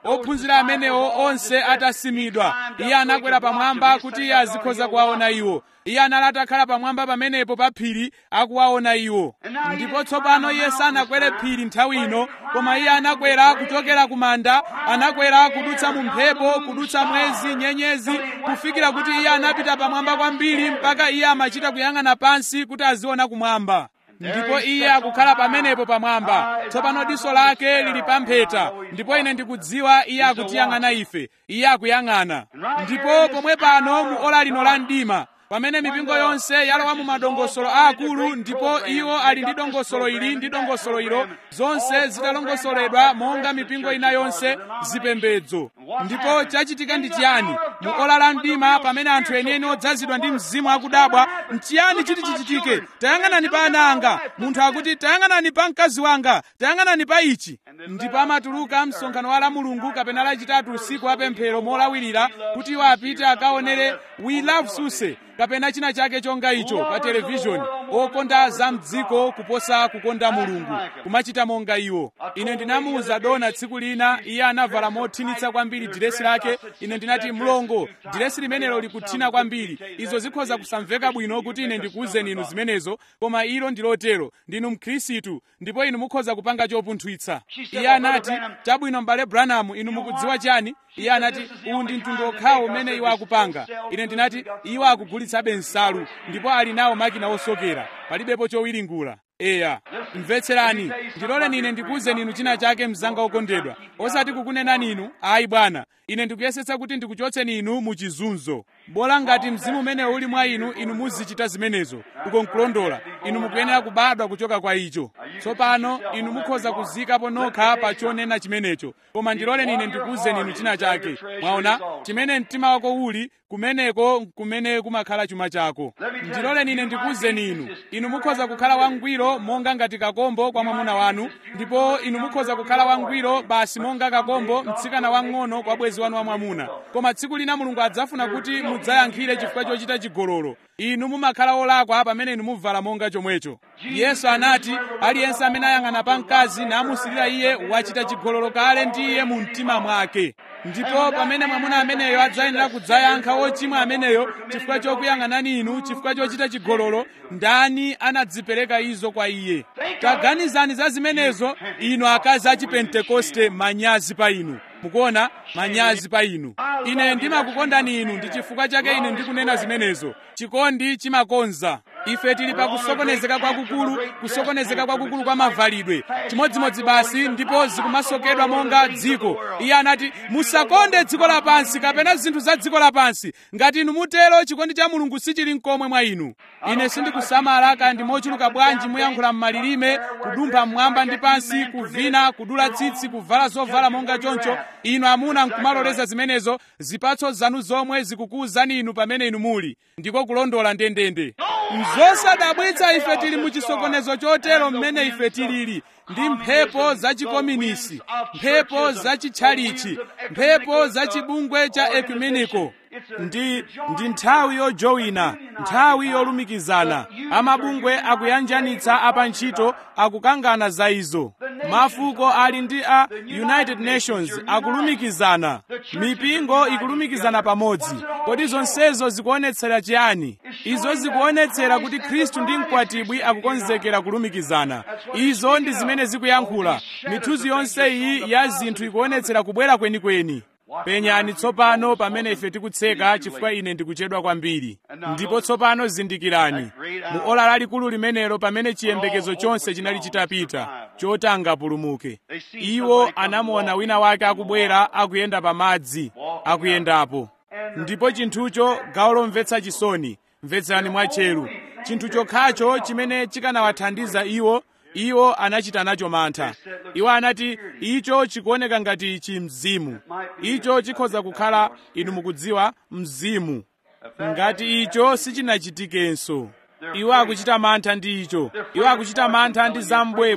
ophunzira amenewo onse atasimidwa iye anakwera pamwamba kuti iye azikhoza kuwaona iwo iye anali atakhala pamwamba pamenepo pa phiri akuwaona iwo ndipo tsopano iye sanakwere phiri nthawi ino koma iye anakwera kuchokera ku manda anakwera kudutsa mu mphepo kudutsa mwezi nyenyezi kufikira kuti iye anapita pamwamba kwambiri mpaka iye amachita kuyang'ana pansi kuti aziona kumwamba ndipo iye akukhala pamenepo pamwamba tsopano diso lake lili pampheta ndipo ine ndikudziwa iye akutiyang'ana ife iye akuyang'ana ndipo pomwe pano mu ola lino la mdima pamene mipingo yonse yalowa mu madongosolo aakulu ndipo iwo ali ndi dongosolo ili ndi dongosolo ilo zonse zitalongosoledwa monga mipingo ina yonse zipembedzo ndipo chachitika ndi chiyani mu ola la mdima pamene anthu enieni odzazidwa ndi mzimu akudabwa nchiyani chiti chichitike tayang'anani pa ana anga munthu akuti tayang'anani pa mkazi wanga tayang'anani pa ichi ndipo amatuluka msonkhano wa la mulungu kapena lachitatu usiku wa pemphero molawirira kuti iwo apite akaonere we love suse kapena china chake chonga icho pa televishoni okonda za mdziko kuposa kukonda mulungu kumachita monga iwo ine ndinamuwuza dona tsiku lina iye anavala mothinitsa kwambiri diresi lake ine ndinati mlongo diresi limenelo likuthina kwambiri izo zikhoza kusamveka bwino kuti ine ndikuwuzeni inu zimenezo koma ilo ndilotero ndinu mkhristu ndipo inu mukhoza kupanga chopunthwitsa iye anati chabwino m'bale branham inu mukudziwa chani iye anati uwu ndi mtundu okhawo umene iwo akupanga ine ndinati iwo akugulitsabe nsalu ndipo ali nawo makina osokera palibepo chowiringula eya mvetserani ndiloleni ine ndikuwuzeni inu china chake mzanga okondedwa osati kukunenani inu ayi bwana ine ndikuyesetsa kuti ndikuchotseni inu mu chizunzo bola ngati mzimu umene uli mwa inu inu muzichita zimenezo uko nkulondola inu mukuyenera kubadwa kuchoka kwa icho tsopano inu mukhoza kuzikapo nokha pa chonena chimenecho koma ndiloleni ine ndikuwuzeni inu china chake mwaona chimene mtima wako uli kumeneko kumene kumakhala chuma chako ndiloleni ine ndikuwuzeni inu inu mukhoza kukhala wangwiro monga ngati kakombo kwa mwamuna wanu ndipo inu mukhoza kukhala wangwiro basi monga kakombo mtsikana wang'ono kwa bwezi wanu wamwamuna koma tsiku lina mulungu adzafuna kuti mudzayankhire chifukwa chochita chigololo inu mumakhala olakwa pamene inu muvala monga chomwecho yesu anati aliyense amene ayang'ana pa mkazi namusirira iye wachita chigololo kale ndi iye mu mtima mwake ndipo pamene mwamuna ameneyo adzayenera kudzayankha wochimwa ameneyo chifukwa chokuyang'anani inu chifukwa chochita chigololo ndani anadzipereka izo kwa iye taganizani za zimenezo inu akazi achipentekoste manyazi pa inu mukuona manyazi pa inu ine ndimakukondani inu ndi chifukwa chake ine ndikunena zimenezo chikondi chimakonza ife tili pa kusokonezeka kwakukulu kusokonezeka kwakukulu kwa mavalidwe chimodzimodzi basi ndipo zikumasokedwa monga dziko iye anati musakonde dziko lapansi kapena zinthu za dziko lapansi ngati inu mutero chikondi cha mulungu sichili mkomwe mwa inu ine sindikusamala kaya ndi mochuluka bwanji muyankhula m'malilime kudumpha mmwamba ndi pansi kuvina kudula tsitsi kuvala zovala monga choncho inu amuna nkumaloleza zimenezo zipatso zanu zomwe zikukuwuzani inu pamene inu muli ndiko kulondola ndendende zosadabwitsa ife tili mu chisokonezo chotero mmene ife tilili ndi mphepo zachikominisi mphepo zachitchalichi mphepo zachibungwe cha ekumeniko ndi ndi nthawi yojowina nthawi yolumikizana amabungwe akuyanjanitsa apantchito akukangana za izo mafuko ali ndi a united nations akulumikizana mipingo ikulumikizana pamodzi kodi zonsezo zikuonetsera chiyani izo zikuonetsera kuti khristu ndi mkwatibwi akukonzekera kulumikizana izo ndi zimene zikuyankhula mithuzi yonse iyi ya zinthu ikuonetsera kubwera kwenikweni penyani tsopano pamene ife tikutseka chifukwa ine ndikuchedwa kwambiri ndipo tsopano zindikirani mu ola lalikulu limenelo pamene chiyembekezo chonse chinali chitapita choti angapulumuke iwo anamuona wina wake akubwera akuyenda pa madzi akuyendapo ndipo chinthucho gawo lomvetsa chisoni mvetserani mwatcheru chinthu chokhacho chimene chikanawathandiza iwo iwo anachita nacho mantha iwo anati icho chikuoneka ngati ichi mzimu icho chikhoza kukhala inu mukudziwa mzimu ngati icho sichinachitikenso iwo akuchita mantha ndi icho iwo akuchita mantha ndi zambwebwe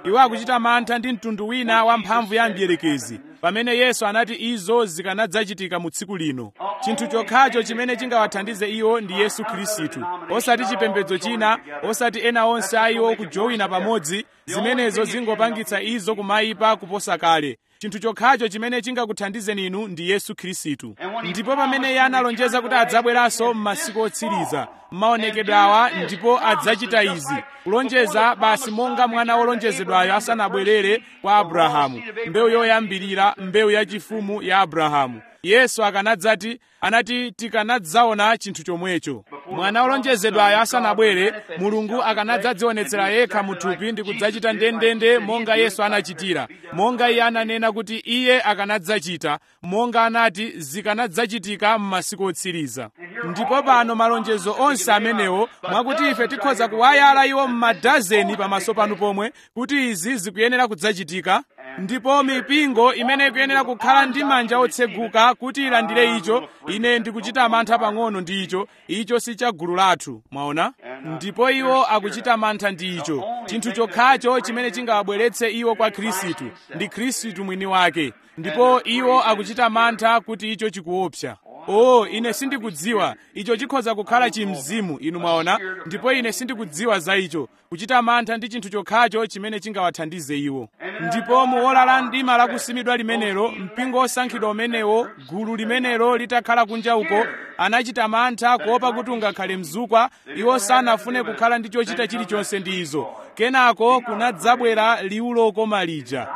iwo akuchita mantha ndi mtundu wina wa mphamvu ya mdierekezi pamene yesu anati izo zikanadzachitika mu tsiku lino chinthu chokhacho chimene chingawathandize iwo ndi yesu khristu osati chipembedzo china osati ena onse a iwo kujowina pamodzi zimenezo zingopangitsa izo kumayipa kuposa kale chinthu chokhacho chimene chingakuthandizeni inu ndi yesu khristu ndipo pamene iye analonjeza kuti adzabweranso m'masiku otsiriza m'maonekedwe awa ndipo adzachita izi kulonjeza basi monga mwana wolonjezedwayo asanabwerere kwa abrahamu mbewu yoyambirira mbewu yachifumu ya abrahamu yesu akanadzati anati tikanadzaona chinthu chomwecho mwana wolonjezedwayo asanabwere mulungu akanadzadzionetsera yekha muthupi ndi kudzachita ndendende monga yesu anachitira monga iye ananena kuti iye akanadzachita monga anati zikanadzachitika m'masiku otsiriza ndipo pano malonjezo onse amenewo mwakuti ife tikhoza kuwayala iwo m'madazeni pamaso panu pomwe kuti izi zikuyenera kudzachitika ndipo mipingo imene ikuyenera kukhala ndi manja otseguka kuti ilandire icho ine ndikuchita mantha pang'ono ndi icho icho si cha gulu lathu mwaona ndipo iwo akuchita mantha ndi icho chinthu chokhacho chimene chingawabweretse iwo kwa khristu ndi khristu mwini wake ndipo iwo akuchita mantha kuti icho chikuopsa oh ine sindikudziwa icho chikhoza kukhala chimzimu inu mwaona ndipo ine sindikudziwa za icho kuchita mantha ndi chinthu chokhacho chimene chingawathandize iwo ndipo muola la mdima lakusimidwa limenelo mpingo osankhidwa umenewo gulu limenelo litakhala kunja uko anachita mantha kuopa kuti ungakhale mzukwa iwo sanafune kukhala ndi chochita chilichonse ndi izo kenako kunadzabwera liwu lokoma lija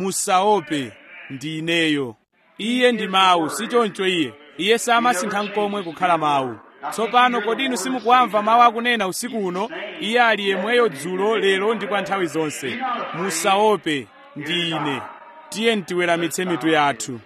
musaope ndi ineyo iye ndi mawu si choncho iye iye samasintha nkomwe kukhala mawu tsopano kodi inu simukuwamva mawu akunena usiku uno iye ali yemweyo dzulo lero ndi kwa nthawi zonse musaope ndi ine tiye ntiweramitse mitu yathu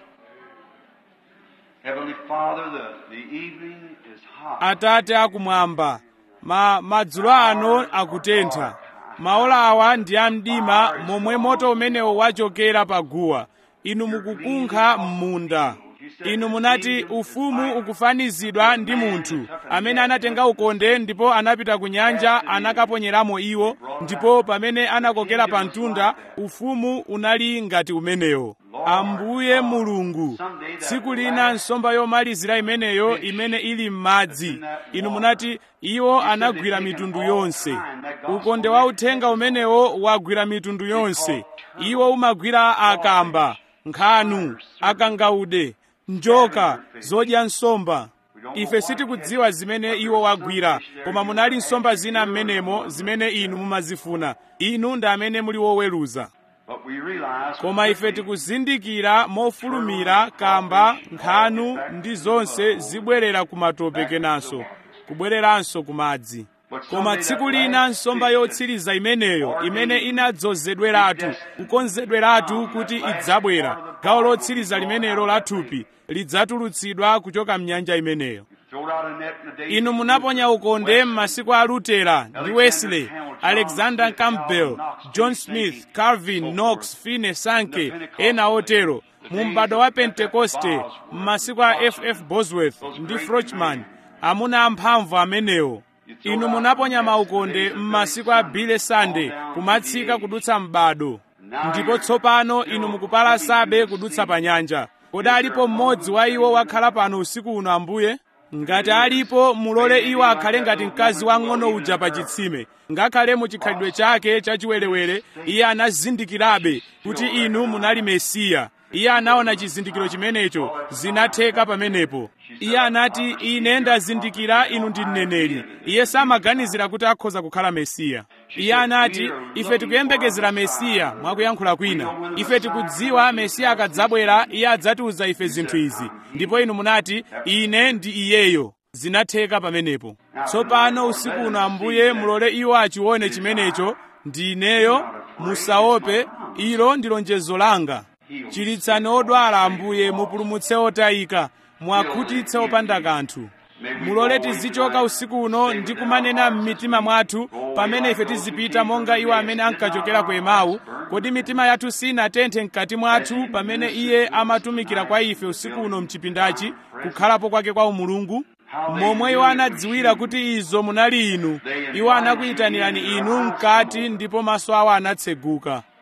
Heavenly Father, the, the evening is hot. atate akumwamba ma madzulo ano akutentha maola awa ndi amdima momwe moto umenewo wachokera paguwa inu mukukunkha m'munda inu munati ufumu ukufanizidwa ndi munthu amene anatenga ukonde ndipo anapita ku nyanja anakaponyeramo iwo ndipo pamene anakokera pa mtunda ufumu unali ngati umenewo ambuye mulungu tsiku lina nsomba yomalizira imeneyo imene ili m'madzi inu munati iwo anagwira mitundu yonse ukonde wa uthenga umenewo wagwira mitundu yonse iwo umagwira akamba nkhanu akangaude njoka zodya nsomba ife sitikudziwa zimene iwo wagwira koma munali nsomba zina m'menemo zimene inu mumazifuna inu ndi amene muli woweruza But we realize koma ife tikuzindikira mofulumira kamba nkhanu ndi zonse zibwerera ku matope kenanso kubwereranso ku madzi koma tsiku lina nsomba yotsiriza imeneyo imene inadzozedweratu kukonzedweratu kuti idzabwera gawo lotsiriza limenelo la thupi lidzatulutsidwa kuchoka mnyanja imeneyo throw out a net in the day. inu munaponya ukonde m'masiku a lutera ndi wesley alexander campbell john smith calvin knox finney sanke ena otero mu m'bado wa pentekoste m'masiku a ff bosworth ndi frochman amuna amphamvu amenewo inu munaponya maukonde m'masiku a bile sunday kumatsika kudutsa m'bado ndipo tsopano inu mukupalasabe kudutsa pa nyanja kodi alipo mmodzi wa iwo wakhala pano usiku uno ambuye ngati alipo mulole iwo akhale ngati mkazi wang'ono uja pa chitsime ngakhale mu chikhalidwe chake chachiwerewere iye anazindikirabe kuti inu munali mesiya iye anaona chizindikiro chimenecho zinatheka pamenepo iye anati ine ndazindikira inu ndi mneneri iye samaganizira kuti akhoza kukhala mesiya iye anati ife tikuyembekezera mesiya mwakuyankhula kwina ife tikudziwa mesiya akadzabwera iye adzatiuza ife zinthu izi ndipo inu munati ine ndi iyeyo zinatheka pamenepo tsopano usiku uno ambuye mulole iwo achione chimenecho ndi ineyo musaope ilo ndi lonjezo langa chiritsani odwala ambuye mupulumutse otayika mwakhutitse opanda kanthu mulole tizichoka usiku uno ndi kumanena m'mitima mwathu pamene ife tizipita monga iwo amene ankachokera ku emau kodi mitima yathu sinatenthe mkati mwathu pamene iye amatumikira kwa ife usiku uno mchipindachi kukhalapo kwake kwa umulungu momwe iwo anadziwira kuti izo munali inu iwo anakuyitanirani inu mkati ndipo maso awo anatseguka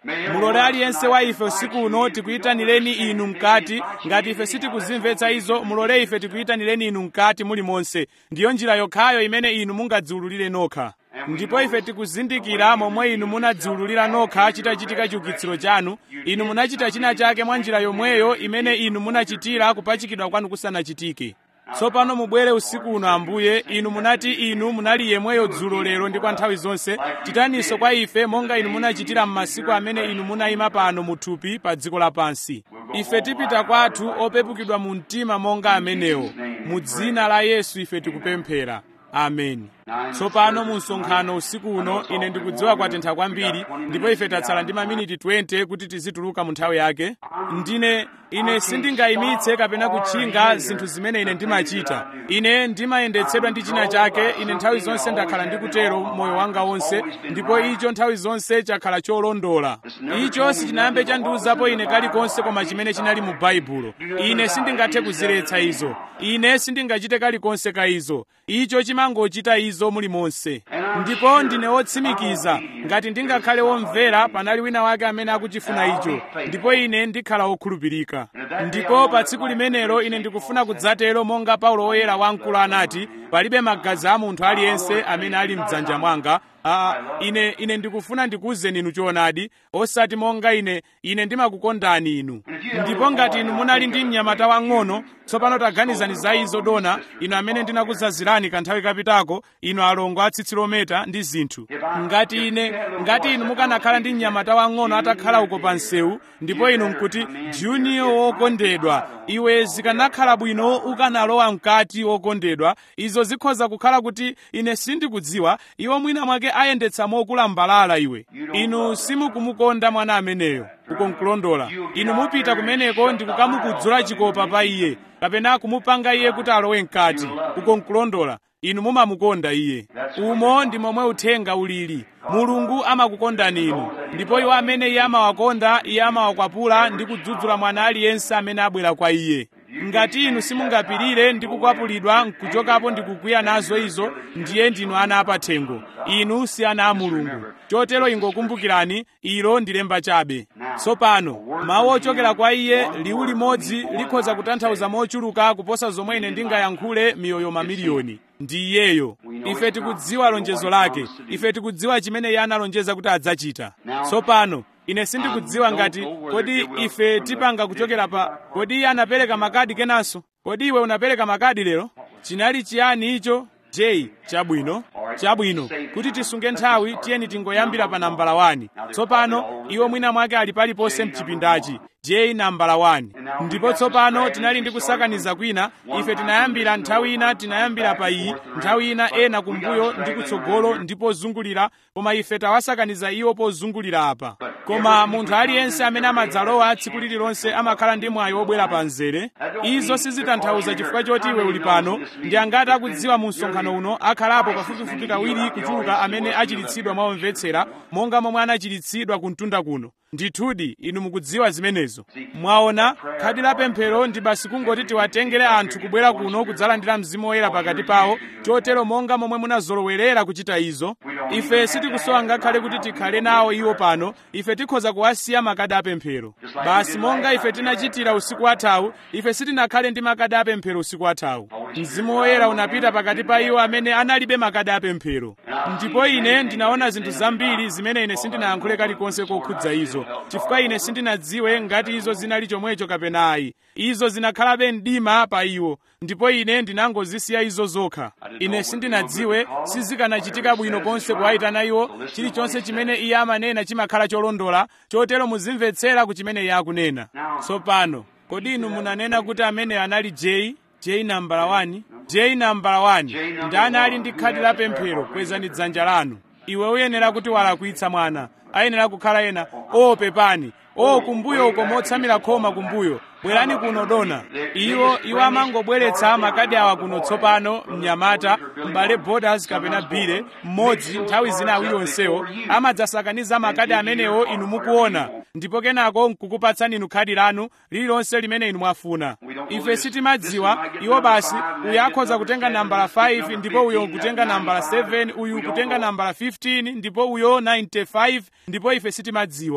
mulole aliyense wa ife usiku uno tikuyitanireni inu mkati ngati ife sitikuzimvetsa izo mulole ife tikuyitanireni inu mkati muli monse ndiyo njira yokhayo imene inu mungadziwululire nokha ndipo ife tikuzindikira momwe inu munadziwululira nokha chitachitika chiukitsiro chanu inu munachita china chake mwa njira yomweyo imene inu munachitira kupachikidwa kwanu kusanachitike tsopano mubwere usiku uno ambuye inu munati inu munali yemweyo dzulo lero ndi kwa nthawi zonse chitaninso kwa ife monga inu munachitira m'masiku amene inu munayima pano muthupi pa dziko lapansi ife tipita kwathu opepukidwa mu mtima monga amenewo mu dzina la yesu ife tikupemphera ameni tsopano mu msonkhano usiku uno ine ndikudziwa kwatentha kwambiri ndipo ife tatsala ndi maminiti 20 kuti tizituluka mu nthawi yake ndine ine sindingayimitse kapena kutchinga zinthu zimene ine ndimachita ine ndimayendetsedwa ndi china chake ine nthawi zonse ndakhala ndikutero moyo wanga wonse ndipo icho nthawi zonse chakhala cholondola icho sichinayambe chandiwuzapo ine kalikonse koma chimene chinali mu baibulo ine sindingathe kuziretsa izo ine sindingachite kalikonse ka izo icho chimangochita izo mulimonse ndipo ndine wotsimikiza ngati ndingakhale womvera panali wina wake amene akuchifuna icho ndipo ine ndikhala wokhulupirika ndipo pa tsiku limenelo ine ndikufuna kudzatero monga paulo woyera wamkulu anati palibe magazi a munthu aliyense amene ali mdzanja mwanga Ah, ine ine ndikufuna ndikuwuzeni inu choonadi osati monga ine ine ndimakukondani inu ndipo ngati inu munali ndi mnyamata wang'ono tsopano taganizani za izo dona inu amene ndinakuzazirani kanthawi kapitako inu alongo a tsitsilometa ndi zinthu ngati ine ngati inu mukanakhala ndi mnyamata wang'ono atakhala uko pa msewu ndipo inu nkuti junior wokondedwa iwe zikanakhala bwino ukanalowa mkati wokondedwa izo zikhoza kukhala kuti ine sindikudziwa iwo mwina mwake ayendetsa mokula mbalala iwe inu simukumukonda mwana ameneyo uko nkulondola inu mupita kumeneko ndi kukamukudzula chikopa pa iye kapena kumupanga iye kuti alowe mkati uko nkulondola inu mumamukonda iye umo ndi momwe uthenga ulili mulungu amakukondani inu ndipo iwo amene iye amawakonda iye amawakwapula ndi kudzudzula mwana aliyense amene abwera kwa iye ngati inu simungapirire ndi kukwapulidwa nkuchokapo ndi kukwiya nazo izo ndiye ndinu ana apathengo inu si ana a mulungu chotero ingokumbukirani ilo ndi lemba chabe tsopano mawu ochokera kwa iye liwu limodzi likhoza kutanthauza mochuluka kuposa zomwe ine ndingayankhule miyoyo mamiliyoni ndi iyeyo ife tikudziwa lonjezo lake ife tikudziwa chimene iye analonjeza kuti adzachita tsopano ine sindikudziwa ngati kodi ife tipanga kuchokera pa kodi iye anapereka makadi kenanso kodi iwe unapereka makadi lero chinali chiyani icho j chabwino chabwino kuti tisunge nthawi tiyeni tingoyambira pa nambala 1 tsopano iwo mwina mwake ali paliponse mchipindachi j nambala 1 ndipo tsopano tinali ndi kusakaniza kwina ife tinayambira nthawi ina tinayambira pa iyi nthawi ina ena kumbuyo ndi kutsogolo ndi pozungulira koma ife tawasakaniza iwo pozungulira apa koma munthu aliyense amene amadzalowa tsiku lililonse amakhala ndi mwayi wobwera pa mzere izo sizitanthauza chifukwa choti iwe uli pano ndi angati akudziwa mu msonkhano uno akhalapo pafupifupi kawiri kuchuluka amene achiritsidwa mwaomvetsera monga momwe anachiritsidwa kumtunda kuno ndithudi inu mukudziwa zimenezo mwaona khadi la pemphero ndi basi kungoti tiwatengere anthu kubwera kuno kudzalandira mzimu woyera pakati pawo chotero monga momwe munazolowerera kuchita izo ife sitikusowa ngakhale kuti tikhale nawo iwo pano ife tikhoza kuwasiya makadi apemphero basi monga ife tinachitira usiku wathawu ife sitinakhale ndi makadi apemphero usiku wathawu mzimu woyera unapita pakati pa iwo amene analibe makadi apemphero ndipo ine ndinaona zinthu zambiri zimene ine sindinayankhule kalikonse kokhudza izo chifukwa ine sindinadziwe ngati izo zinali chomwecho kapena ayi izo zinakhalabe mdima pa iwo ndipo ine ndinangozisiya izo zokha ine sindinadziwe sizikanachitika bwino konse kuwayitana iwo chilichonse chimene iye amanena chimakhala cholondola chotero muzimvetsera ku chimene iye akunena tsopano kodi inu munanena kuti amene anali j j nambala 1 j nambala 1 ndani ali ndi khadi la pemphero kwezani dzanja lanu iwe uyenera kuti walakwitsa mwana ayenera kukhala ena o pepani o kumbuyo uko motsamira khoma kumbuyo bwerani kuno dona iwo iwo amangobweretsa makadi awa kuno tsopano mnyamata m'bale borders kapena bile mmodzi nthawi zina awiri onsewo amadzasakaniza makadi amenewo inu mukuona ndipo kenako nkukupatsani inu khadi lanu lililonse limene inu mwafuna ife sitimadziwa iwo basi uyu akhoza kutenga nambala 5 ndipo uyo kutenga nambala 7 uyu kutenga nambala 15 ndipo uyo 95 ndipo ife sitimadziwa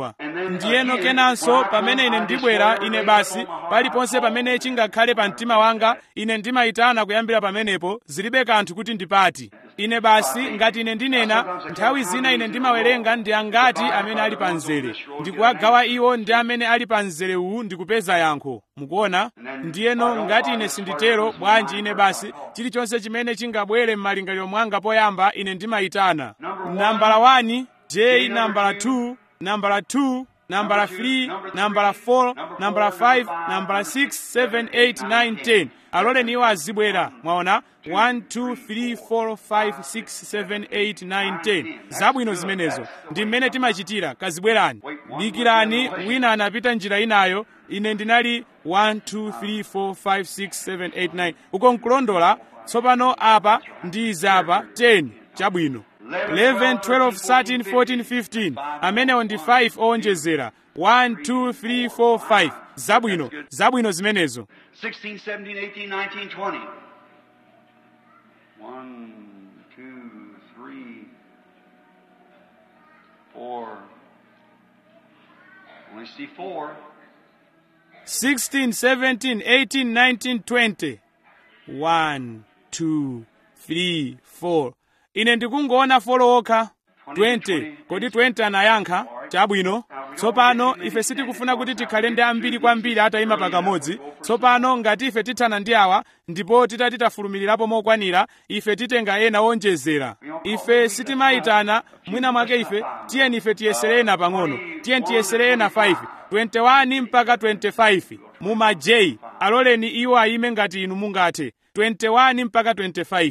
kulondola ndiyeno kenanso pamene ine ndibwera ine basi paliponse pamene chingakhale pa mtima wanga ine ndimayitana kuyambira pamenepo zilibe kanthu kuti ndipati ine basi ngati ine ndinena nthawi zina ine ndimawerenga ndi angati amene ali pa mzere ndikuwagawa iwo ndi amene ali pa mzere uwu ndikupeza yankho mukuona ndiyeno ngati ine sinditero bwanji ine basi chilichonse chimene chingabwere m'malingaliro mwanga poyamba ine ndimayitana nambala 1 j nambala 2 nambala 2 nambala 3 nambala 4 nambala 5 nambala 6 7 8 9 10 aloleni iwo azibwera mwaona 1 2 3 4 5 6 7 8 9 10 zabwino zimenezo ndi mmene timachitira kazibwerani dikirani wina anapita njira inayo ine ndinali 1 2 3 4 5 6 7 8 9 uko nkulondola tsopano apa ndi zapa 10 chabwino 11 12 13 14 15 amenewo ndi 5 owonjezera 1 2 3 4 5 zabwino zabwino zimenezo 16, 17, 18, 19, 20. One, two, three, four. Only see four. 16 17 18 19 20 1 2 3 4 ine ndikungoona folo okha 20 kodi 20 anayankha chabwino tsopano ife sitikufuna kuti tikhale ndi ambiri kwambiri atayima pakamodzi tsopano ngati ife tithana ndi awa ndipo titati tafulumirirapo mokwanira ife titenga ena owonjezera ife sitimayitana mwina mwake ife tiyeni ife tiyesere ena pang'ono tiyeni tiyesere ena 5 21 mpaka 25 muma j aloleni iwo ayime ngati inu mungathe 21 mpaka 25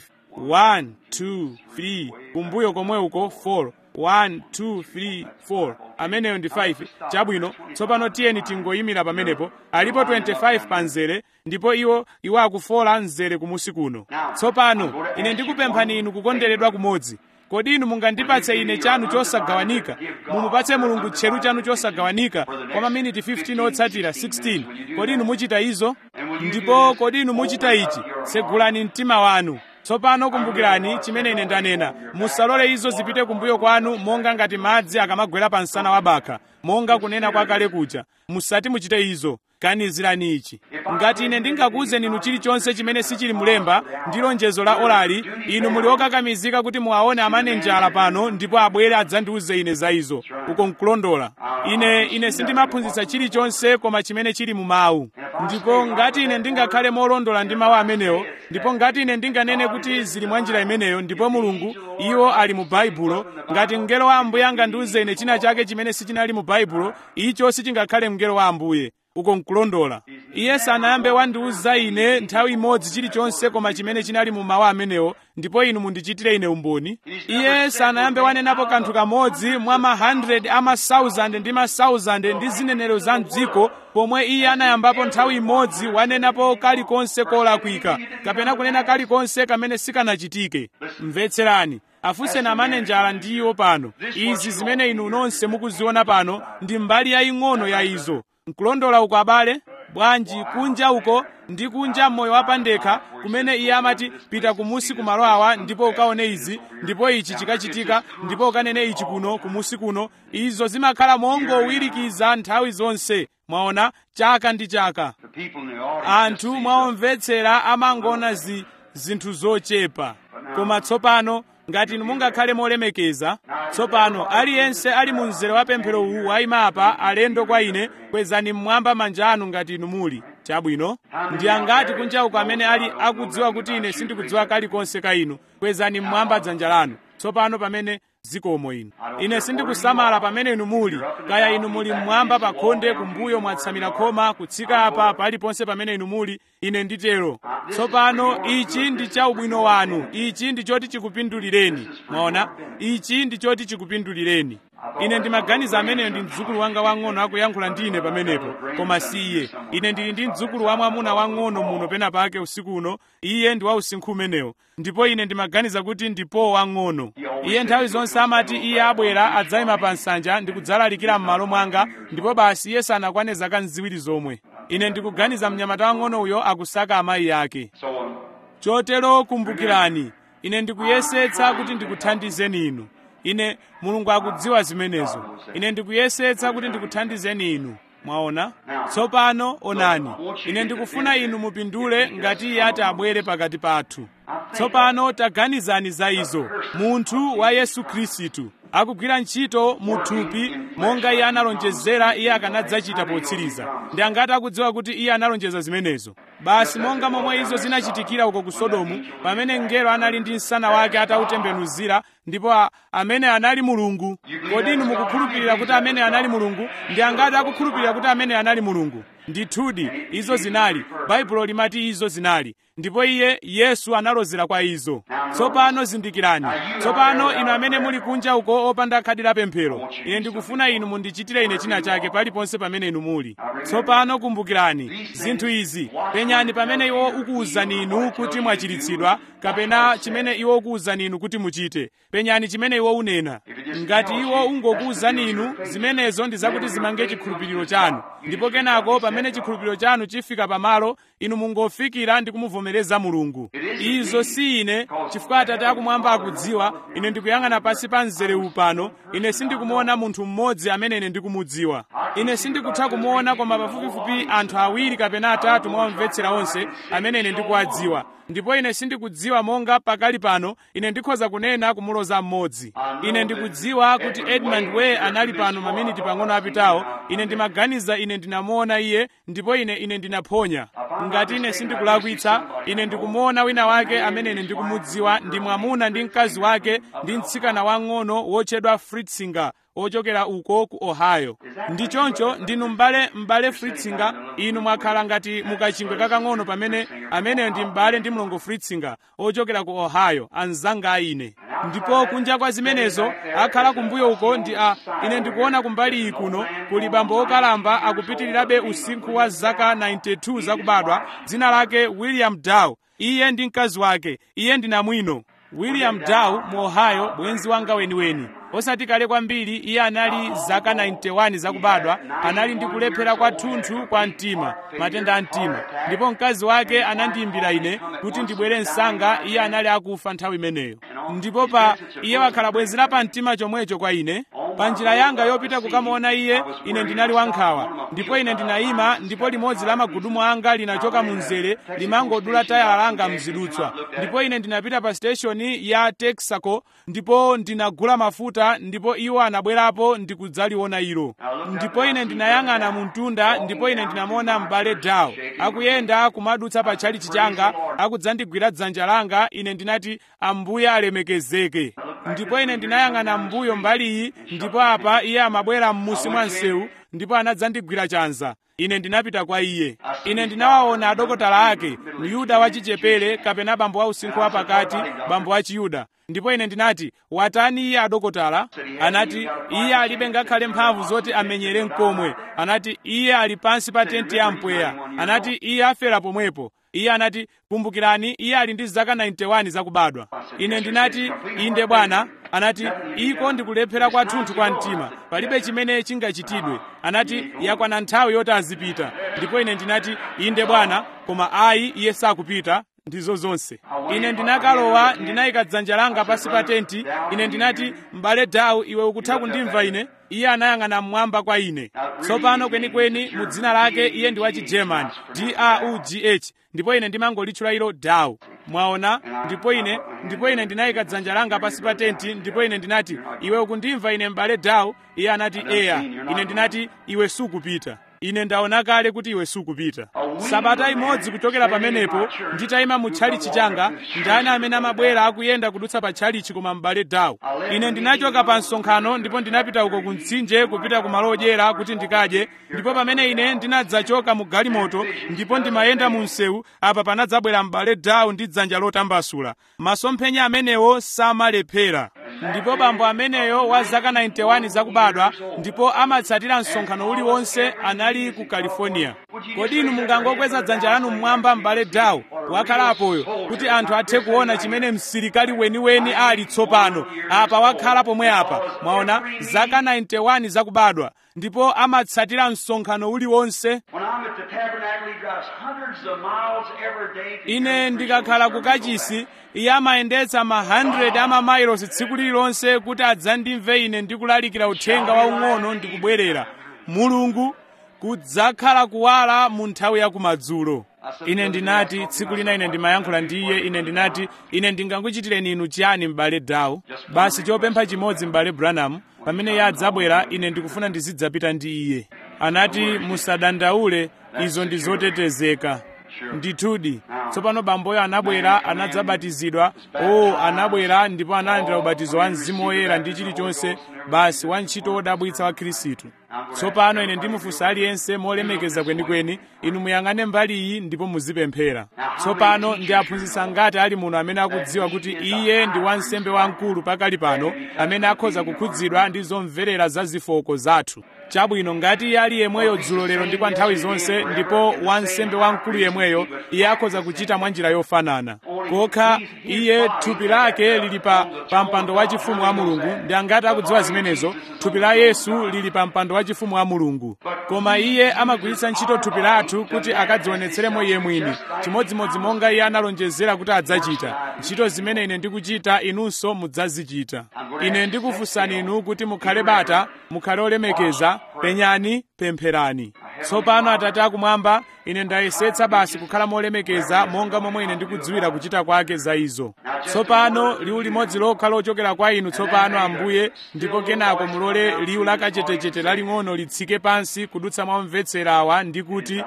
1 2 3 kumbuyo komwe uko 4 1 2 3 4 ameneyo ndi 5 chabwino tsopano tiyeni tingoyimira pamenepo alipo 25 pa mzere ndipo iwo iwo akufola mzere kumusi kuno tsopano ine ndikupemphani inu kukonderedwa kumodzi kodi inu mungandipatse ine chanu chosagawanika mumupatse mulungu tcheru chanu chosagawanika kwa maminiti 15 otsatira 16 kodi inu muchita izo ndipo kodi inu muchita ichi tsegulani mtima wanu tsopano kumbukirani chimene ine ndanena musalole izo zipite kumbuyo kwanu monga ngati madzi akamagwera pa msana wa bakha monga kunena kwakale kuja musati muchite izo ganizirani ichi ngati ine ndingakuwuzeni inu chilichonse chimene sichili mulemba ndi lonjezo la olali inu muli okakamizika kuti muwaone amanenjala pano ndipo abwere adzandiwuze ine za izo uko nkulondola ine ine sindimaphunzitsa chilichonse koma chimene chili mu mawu ndipo ngati ine ndingakhale molondola ndi mawu amenewo ndipo ngati ine ndinganene kuti zili mwa njira imeneyo ndipo mulungu iwo ali mu baibulo ngati mngelo wa ambuye angandiwuze ine china chake chimene sichinali mu baibulo icho sichingakhale mngelo wa ambuye uko nkulondola iye sanayambe wandiwuza ine nthawi imodzi chilichonse koma chimene chinali mu mawu amenewo ndipo inu mundichitire ine umboni iye sanayambe wanenapo kanthu kamodzi mwa ma 100 ama 1000 ndi ma 1000 ndi zinenero za mdziko pomwe iye anayambapo nthawi imodzi wanenapo kalikonse kolakwika kapena kunena kalikonse kamene sikanachitike mvetserani afunseni amanenjala ndiwo pano izi zimene inu nonse mukuziona pano ndi mbali yaying'ono ya izo nkulondola uko abale bwanji kunja uko ndi kunja moyo wapandekha kumene iye amati pita kumusi kumalo awa ndipo ukaone izi ndipo ichi chikachitika ndipo ukanene ichi kuno kumusi kuno izo zimakhala mongowirikiza nthawi zonse mwaona chaka ndi chaka The people in the audience. anthu mwaomvetsera amangoona zi, zinthu zochepa koma tsopano ngati inu mungakhale molemekeza tsopano aliyense ali mu mzere wa pemphero uwu wayima apa alendo kwa ine kwezani mmwamba manja anu ngati inu muli chabwino ndi angati kunja uko amene ali akudziwa kuti ine sindikudziwa kalikonse ka inu kwezani mmwamba dzanja lanu tsopano pamene zikomo inu ine sindikusamala pamene inu muli kaya inu muli mmwamba pa khonde kumbuyo mwatsamira khoma kutsika apa paliponse pamene inu muli ine nditero tsopano ichi ndi cha ubwino wanu ichi ndi choti chikupindulireni mwaona ichi ndi choti chikupindulireni ine ndimaganiza ameneyo ndi mdzukulu wanga wang'ono akuyankhula ndi ine pamenepo koma si iye ine ndili ndi mdzukulu wa mwamuna wang'ono muno pena pake usiku uno iye ndi wa usinkhu umenewo ndipo ine ndimaganiza kuti ndipo wang'ono iye nthawi zonse amati iye abwera adzayima pa nsanja ndi kudzalalikira m'malo mwanga ndipo basi iye sanakwane zaka ziwiri zomwe ine ndikuganiza mnyamata wang'ono uyo akusaka amayi ake So, chotero kumbukirani ine ndikuyesetsa kuti ndikuthandizeni inu ine mulungu akudziwa zimenezo ine ndikuyesetsa kuti ndikuthandizeni inu mwaona tsopano onani ine ndikufuna inu mupindule ngati iye ati abwere pakati pathu tsopano taganizani za izo munthu wa yesu khristu akugwira ntchito mu thupi monga iye analonjezera iye akanadzachita potsiriza ndi angati akudziwa kuti iye analonjeza zimenezo basi monga momwe izo zinachitikira uko ku sodomu pamene mngelo anali ndi msana wake atautembenuzira ndipo a, amene anali mulungu kodi inu mukukhulupirira kuti amene anali mulungu ndi angati akukhulupirira kuti amene anali mulungu ndithudi izo zinali baibulo limati izo zinali ndipo iye yesu analozera kwa izo tsopano zindikirani tsopano inu amene muli kunja uko opanda khadi la pemphero ine ndikufuna inu mundichitire ine china chake paliponse pamene inu muli tsopano kumbukirani zinthu izi penyani pamene iwo ukuwuzani inu kuti mwachiritsidwa kapena chimene iwo ukuwuzani inu kuti muchite penyani chimene iwo unena ngati iwo ungokuwuzani inu zimenezo ndi zakuti zimange chikhulupiriro chanu ndipo kenako pamene chikhulupiriro chanu chifika pamalo inu mungofikira ndi kumuvomereza mulungu izo si ine chifukwa atate akumwamba akudziwa ine ndikuyang'ana pansi pa mzere pano ine sindikumuona munthu mmodzi amene ine ndikumudziwa ine sindikutha kumuona koma pafupifupi anthu awiri kapena atatu mwawamvetsera onse amene ine ndikuwadziwa ndipo ine sindikudziwa monga pakali pano ine ndikhoza kunena kumuloza mmodzi ine ndikudziwa kuti edmund way anali pano maminiti pang'ono apitawo ine ndimaganiza ine ndinamuona iye ndipo ine ine ndinaphonya ngati ine sindikulakwitsa ine ndikumuona wina wake amene ine ndikumudziwa ndi mwamuna ndi mkazi wake ndi mtsikana wang'ono wotchedwa fritzinger ochokera uko ku ohio ndi choncho ndinu m'bale m'bale fritzinger inu mwakhala ngati mukachingwe kakang'ono pamene ameneyo ndi m'bale ndi mlongo fritzinger ochokera ku ohio anzanga a ine ndipo kunja kwa zimenezo akhala kumbuyo uko ndi a ine ndikuona kumbali iyi kuno kuli bambo okalamba akupitirirabe usinkhu wa zaka 92 zakubadwa dzina lake william dow iye ndi mkazi wake iye ndi namwino william dow mu ohio bwenzi wanga weniweni osati kale kwambiri iye anali zaka 91 zakubadwa anali ndi kulephera kwathunthu kwa mtima matenda a mtima ndipo mkazi wake anandiyimbira ine kuti ndibwere msanga iye anali akufa nthawi imeneyo ndipo pa iye wakhala bwenzi la pamtima chomwecho kwa ine pa njira yanga yopita kukamuona iye ine ndinali wankhawa ndipo ine ndinayima ndipo limodzi la magudumu anga linachoka mu mzere limangodula tayala langa mzidutswa ndipo ine ndinapita pa siteshoni ya texaco ndipo ndinagula mafuta ndipo iwo anabwerapo ndikudzaliona ilo ndipo ine ndinayang'ana mu mtunda ndipo ine ndinamuona m'bale dawo akuyenda kumadutsa pa tchalichi changa akudzandigwira dzanja langa ine ndinati ambuye alemekezeke ndipo ine ndinayang'ana m'mbuyo mbaliyi ndipo apa iye amabwera m'musi mwa msewu ndipo anadzandigwira chanza ine ndinapita kwa iye ine ndinawaona adokotala ake myuda wachichepere kapena bambo wa usinkhu wapakati bambo wa chiyuda ndipo ine ndinati watani iye adokotala anati iye alibe ngakhale mphamvu zoti amenyere mkomwe anati iye ali pansi pa tenti ya mpweya anati iye afera pomwepo iye anati kumbukirani iye ali ndi zaka 91 zakubadwa ine ndinati inde bwana anati iko ndikulephera kwathunthu kwa mtima palibe chimene chingachitidwe anati yakwana nthawi yoti azipita ndipo ine ndinati inde bwana koma ayi iye sakupita ndizo zonse ine ndinakalowa ndinayika dzanja langa pasi pa tenti ine ndinati m'bale dawu iwe ukutha kundimva ine iye anayang'ana mmwamba kwa ine tsopano kwenikweni mu dzina lake iye ndi wachigerman d-r-u-g-h ndipo ine ndimangolitchula ilo dawu mwaona ndipo ine ndipo ine ndinayika dzanja langa pasi pa tenti ndipo ine ndinati iwe ukundimva ine m'bale dawu iye anati eya ine ndinati iwe sukupita ine ndaona kale kuti iwe sukupita sabata imodzi kuchokera pamenepo nditayima mu tchalichi changa ndani amene amabwera akuyenda kudutsa pa tchalichi koma m'bale dawu ine ndinachoka pa msonkhano ndipo ndinapita uko ku mtsinje kupita ku malo odyera kuti ndikadye ndipo pamene ine ndinadzachoka mu galimoto ndipo ndimayenda mu msewu apa panadzabwera m'bale dawu ndi dzanja lotambasula masomphenya amenewo samalephera ndipo bambo ameneyo wa zaka 91 zakubadwa ndipo amatsatira msonkhano uliwonse anali ku california kodi inu mungangokweza dzanja lanu mmwamba m'bale dawu wakhalapoyo kuti anthu athe kuona chimene msilikali weniweni ali tsopano apa wakhala pomwe apa mwaona zaka 91 zakubadwa ndipo amatsatira msonkhano uliwonse When I'm at the tabernacle, he drives hundreds of miles every day. to ine come ndikakhala preach ku kachisi iye amayendetsa ma 100 amamailosi tsiku lililonse kuti adzandimve ine ndikulalikira uthenga waung'ono ndikubwerera mulungu kudzakhala kuwala mu nthawi ya kumadzulo ine ndinati tsiku lina ine ndimayankhula ndi iye ine ndinati ine ndingakuchitireni inu chiyani m'bale dawu basi chopempha chimodzi m'bale branham pamene iye adzabwera ine ndikufuna ndizidzapita ndi iye anati musadandaule izo ndi zotetezeka ndithudi tsopano bamboyo anabwera anadzabatizidwa o anabwera ndipo analandira ubatizo wa mzimu woyera ndi chilichonse basi wantchito wodabwitsa wa khristu tsopano ine ndimufunsa aliyense molemekeza kwenikweni inu muyang'ane mbali iyi ndipo muzipemphera tsopano ndi aphunzitsa ngati ali muno amene akudziwa kuti iye ndi wansembe wamkulu pakali pano amene akhoza kukhudzidwa ndi zomverera za zofooka zathu chabwino ngati iye ali yemweyo dzulo lero ndi kwa nthawi zonse ndipo wansembe wamkulu yemweyo iye akhoza kuchita mwa njira yofanana kokha iye thupi lake lili pa, pa mpando wachifumu wa mulungu ndi angati akudziwa zimenezo thupi la yesu lili pa mpando wachifumu wa mulungu koma iye amagwiritsa ntchito thupi lathu kuti akadzionetseremo iye mwini chimodzimodzi monga iye analonjezera kuti adzachita ntchito zimene ine ndikuchita inunso mudzazichita ine ndikufunsani inu kuti mukhale bata mukhale olemekeza penyani pempherani tsopano atate akumwamba ine ndayesetsa basi kukhala molemekeza monga momwe ine ndikudziwira kuchita kwake za izo tsopano liwu limodzi lokha lochokera kwa inu tsopano ambuye ndipo kenako mulole liwu lakachetechete laling'ono litsike pansi kudutsa mwa omvetsera awa ndi kuti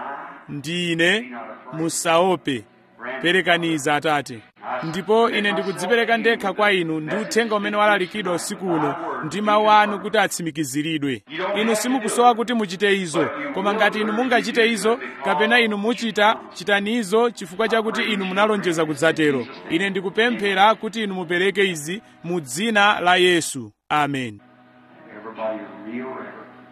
ndine musaope perekaniza atate ndipo ine ndikudzipereka ndekha kwa inu ndi uthenga umene walalikidwa usiku uno ndi mawu anu kuti atsimikiziridwe inu simukusowa kuti muchite izo koma ngati inu mungachite izo kapena inu muchita chitani izo chifukwa chakuti inu munalonjeza kudzatero ine ndikupemphera kuti inu mupereke izi mu dzina la yesu amen Everybody real reverent.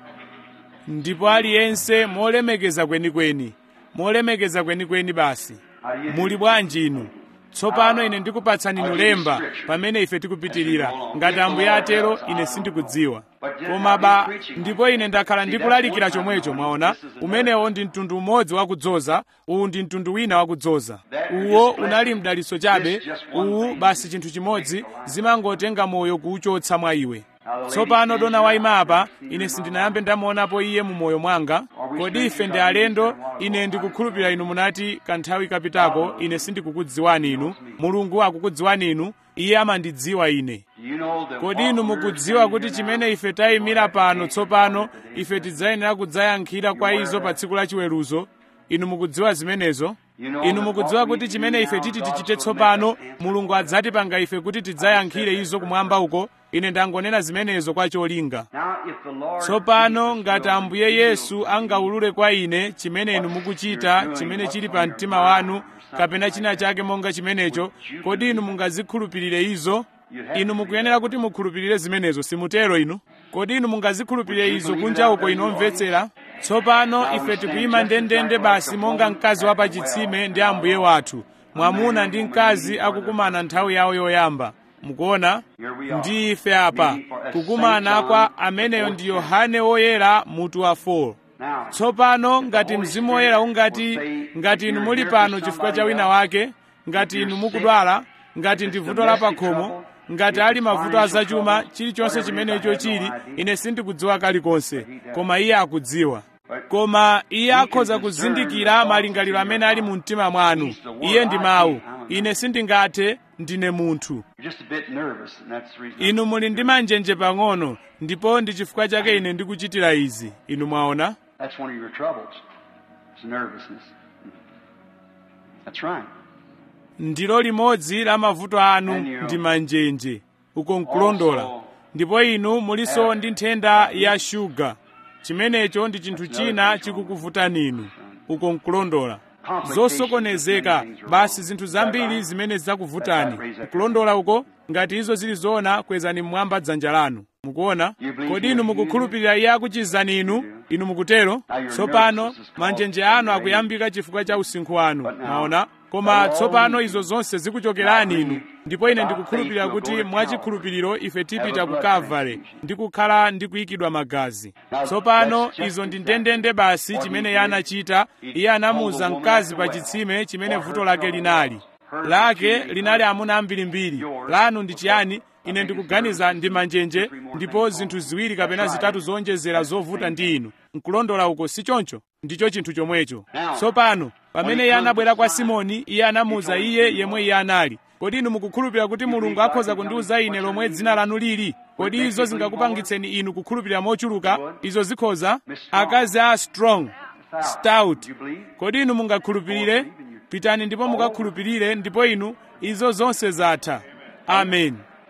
ndipo aliyense molemekeza kwenikweni molemekeza kwenikweni basi muli bwanji inu tsopano ine ndikupatsani inu lemba pamene ife tikupitirira ngati ambuye atero ine sindikudziwa koma ba ndipo ine ndakhala ndikulalikira chomwecho mwaona umenewo ndi mtundu umodzi wakudzoza uwu ndi mtundu wina wakudzoza uwo unali mdalitso chabe uwu basi chinthu chimodzi zimangotenga moyo kuwuchotsa mwa iwe tsopano dona wayima apa ine sindinayambe ndamuonapo iye mu moyo mwanga kodi ife ndi alendo ine ndikukhulupirira inu munati kanthawi kapitako ine sindikukudziwani inu mulungu akukudziwani inu iye amandidziwa ine Do you know that kodi what inu we're mukudziwa saying kuti here chimene ife tayimira pano tsopano ife tidzayenera kudzayankhira kwa izo pa tsiku la chiweruzo inu mukudziwa zimenezo inu mukudziwa kuti chimene ife titi tichite tsopano mulungu adzatipanga ife kuti tidzayankhire izo kumwamba uko ine ndangonena zimenezo kwa cholinga Now, if the Lord tsopano Jesus ngati will ambuye reveal yesu angaulule kwa ine chimene inu mukuchita chimene chili pa mtima wanu kapena china chake monga chimenecho kodi inu mungazikhulupirire izo inu mukuyenera kuti mukhulupirire zimenezo simutero inu kodi inu mungazikhulupirire izo kunja uko inomvetsera tsopano ife tikuyima ndendende basi monga mkazi wa pachitsime ndi ambuye wathu mwamuna ndi mkazi akukumana nthawi yawo yoyamba mukuona ndi ife apa kukumana kwa ameneyo ndi yohane woyera mutu wa 4 Now, tsopano ngati mzimu woyera ungati ngati inu muli pano chifukwa cha wina wake ngati inu mukudwala ngati ndi vuto la pakhomo ngati ali mavuto azachuma chilichonse chimenecho chili ine sindikudziwa kalikonse koma iye akudziwa koma iye akhoza kuzindikira malingaliro amene ali mu mtima mwanu iye ndi mawu ine sindingathe ndine munthu you're just a bit nervous, and that's the reason. inu muli ndi manjenje pang'ono ndipo ndi chifukwa chake ine ndikuchitira izi inu mwaona That's one of your troubles. It's nervousness. That's right. ndilo limodzi la mavuto anu ndi manjenje uko nkulondola ndipo inu muliso ndi nthenda ya shuga chimenecho ndi chinthu china chikukuvutani inu uko nkulondola zosokonezeka basi zinthu zambiri zimene zidzakuvutani nkulondola uko ngati izo zili zoona kwezani mmwamba dzanja lanu mukuona kodi inu mukukhulupirira iye akuchizani inu inu mukutero tsopano manjenje anu akuyambika chifukwa cha usinkhu wanu maona koma tsopano izo zonse zikuchokerani inu ndipo ine ndikukhulupirira kuti mwachikhulupiriro ife tipita ku kalvare ndi kukhala ndi kuyikidwa magazi tsopano izo ndi ndendende basi chimene iye anachita iye anamuwuza mkazi pa chitsime chimene vuto lake linali lake linali amuna ambirimbiri lanu ndi chiyani ine ndikuganiza ndi manjenje ndipo zinthu ziwiri kapena zitatu zonjezera zovuta ndi inu nkulondola uko si choncho ndicho chinthu chomwecho tsopano pamene iye anabwera kwa simoni iye anamuwuza iye yemwe iye anali kodi inu mukukhulupirira kuti mulungu akhoza kundiwuza ine lomwe dzina lanu lili kodi izo zingakupangitseni inu kukhulupirira mochuluka izo zikhoza akazi a strong stout kodi inu mungakhulupirire pitani ndipo mukakhulupirire ndipo inu izo zonse zatha amen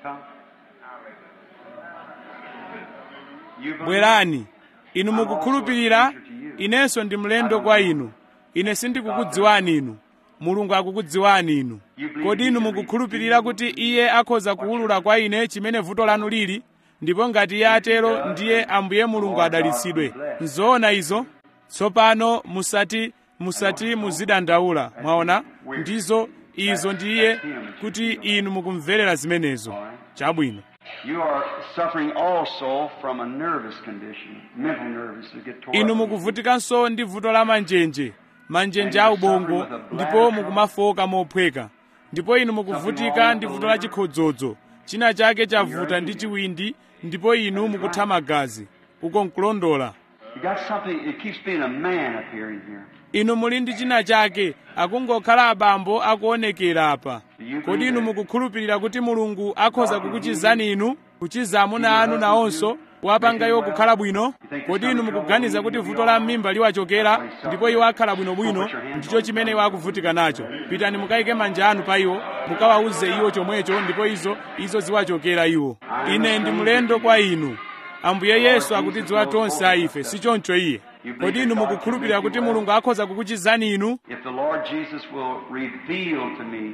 bwerani inu mukukhulupirira inenso ndi mlendo kwa inu ine sindikukudziwani inu mulungu akukudziwani inu kodi inu mukukhulupirira kuti iye akhoza kuwulula kwa ine chimene vuto lanu lili ndipo ngati iye atero ndiye ambuye mulungu adalitsidwe nzoona izo tsopano musati musati muzidandaula mwaona ndizo izo ndiye kuti inu mukumverera zimenezo chabwino You are suffering also from a nervous condition, mental nervous, to get tore inu up. mukuvutikanso ndi vuto la manjenje manjenje a ubongo ndipo mukumafoka mophweka ndipo inu mukuvutika ndi vuto la chikhodzodzo china chake chavuta ndi chiwindi ndipo inu mukutha magazi uko nkulondola You got something, it keeps being a man appearing here. inu muli ndi china chake akungokhala abambo akuonekera apa kodi inu mukukhulupirira kuti mulungu akhoza kukuchizani inu kuchiza amuna anu nawonso wapangayo kukhala bwino kodi inu mukuganiza kuti vuto la m'mimba liwachokera ndipo iwo akhala bwinobwino ndicho chimene iwo akuvutika nacho pitani mukayike manja anu pa iwo mukawawuze iwo chomwecho ndipo izo izo ziwachokera iwo ine ndi mlendo kwa inu ambuye yesu akutidziwa tonse a ife si choncho iye kodi inu mukukhulupirira kuti mulungu akhoza kukuchizani inu If the Lord Jesus will reveal to me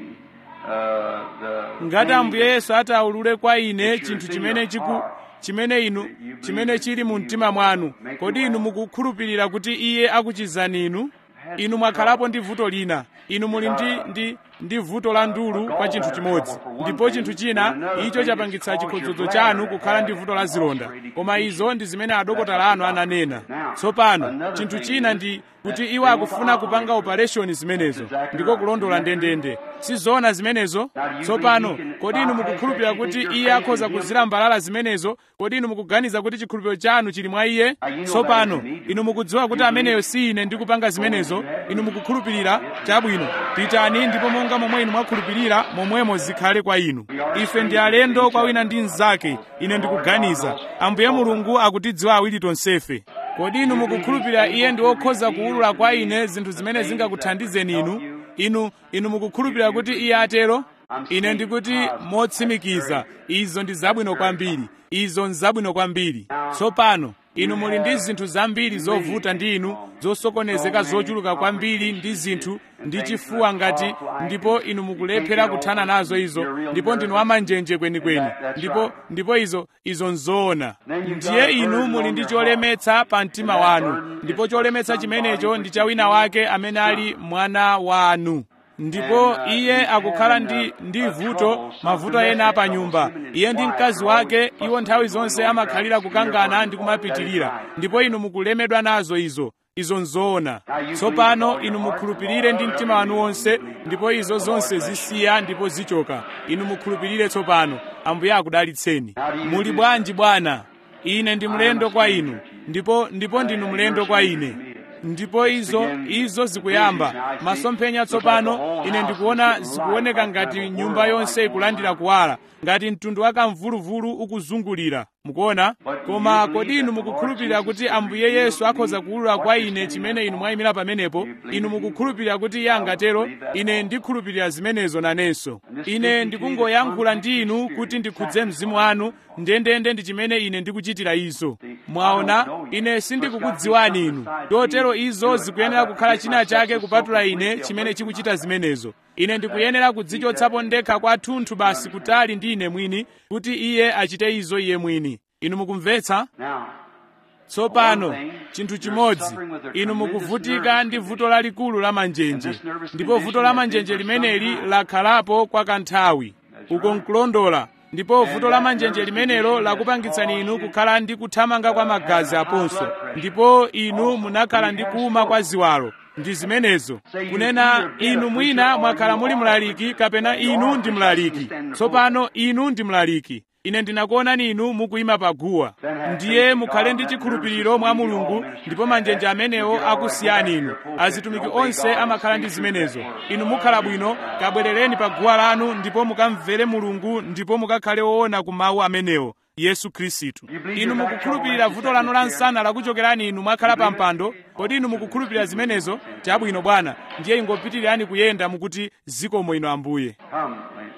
uh, the ngati things ambuye yesu ataulule kwa ine chinthu chimene chiku chimene inu chimene chili mu mtima mwanu kodi inu mukukhulupirira kuti iye akuchizani inu inu mwakhalapo ndi vuto lina inu muli ndi ndi ndi vuto la ndulu kwa chinthu chimodzi ndipo chinthu china icho chapangitsa chikhodzodzo chanu kukhala ndi vuto la zilonda koma izo ndi zimene adokotala anu ananena tsopano chinthu china ndi kuti iwo akufuna kupanga operation zimenezo ndiko kulondola ndendende sizoona zimenezo tsopano kodi inu mukukhulupirira kuti iye akhoza kuzilambalala zimenezo kodi inu mukuganiza kuti chikhulupiriro chanu chili mwa iye tsopano inu mukudziwa kuti ameneyo si ine ndikupanga zimenezo inu mukukhulupirira chabwino pitani ndipo monga momwe inu mwakhulupirira momwemo zikhale kwa inu ife ndi alendo kwa wina ndi mnzake ine ndikuganiza ambuye mulungu akutidziwa awiri tonsefe kodi inu mukukhulupirira iye ndi wokhoza kuwulula kwa ine zinthu zimene zingakuthandizeni inu inu inu mukukhulupirira kuti iye atero ine ndikuti motsimikiza izo ndi zabwino kwambiri izo ndi zabwino kwambiri tsopano inu muli ndi zinthu zambiri zovuta ndi inu zosokonezeka zochuluka kwambiri ndi zinthu ndi chifuwa ngati ndipo inu mukulephera kuthana nazo izo ndipo ndinu amanjenje kwenikweni ndipo ndipo izo izo nzoona ndiye inu muli ndi cholemetsa pa mtima wanu ndipo cholemetsa chimenecho ndi cha wina wake amene ali mwana wanu ndipo iye akukhala ndi ndi vuto mavuto ena pa nyumba iye ndi mkazi wake iwo nthawi zonse amakhalira kukangana ndi kumapitirira ndipo inu mukulemedwa nazo izo izo nzoona tsopano inu mukhulupirire ndi mtima wanu wonse ndipo izo zonse zisiya ndipo zichoka inu mukhulupirire tsopano ambuye akudalitseni muli bwanji bwana ine ndi mlendo kwa inu ndipo ndipo ndinu mlendo kwa ine ndipo izo izo zikuyamba masomphenya tsopano ine ndikuona zikuoneka ngati nyumba yonse ikulandira kuwala ngati mtundu wa kamvuluvulu ukuzungulira mukuona koma kodi inu mukukhulupirira kuti ambuye yesu akhoza kuwulula kwa ine chimene inu mwayimira pamenepo inu mukukhulupirira kuti iye angatero ine ndikhulupirira zimenezo nanenso ine ndikungoyankhula ndi inu kuti ndikhudze mzimu wanu ndendende ndi chimene ine ndikuchitira izo mwaona ine sindikukudziwani inu totero izo zikuyenera kukhala china chake kupatula ine chimene chikuchita zimenezo ine ndikuyenera kudzichotsapo ndekha kwathunthu basi kutali ndi ine mwini kuti iye achite izo iye mwini inu mukumvetsa Now, tsopano chinthu chimodzi inu mukuvutika ndi vuto lalikulu la manjenje ndipo vuto la manjenje limeneli lakhalapo kwa kanthawi uko nkulondola ndipo vuto la manjenje limenelo lakupangitsani inu kukhala ndi kuthamanga kwa magazi aponso ndipo inu munakhala ndi kuuma kwa ziwalo ndi zimenezo kunena inu mwina mwakhala muli mlaliki kapena inu ndi mlaliki tsopano inu ndi mlaliki ine ndinakuonani inu mukuyima paguwa ndiye mukhale ndi chikhulupiriro mwa mulungu ndipo manjenje amenewo akusiyani inu azitumiki onse amakhala ndi zimenezo inu mukhala bwino kabwerereni pa guwa lanu ndipo mukamvere mulungu ndipo mukakhale woona ku mawu amenewo yesu khristu inu mukukhulupirira vuto lanu la msana lakuchokerani inu mwakhala pa mpando kodi inu mukukhulupirira zimenezo chabwino bwana ndiye ingopitirirani kuyenda mukuti zikomo inu ambuye Come, lady.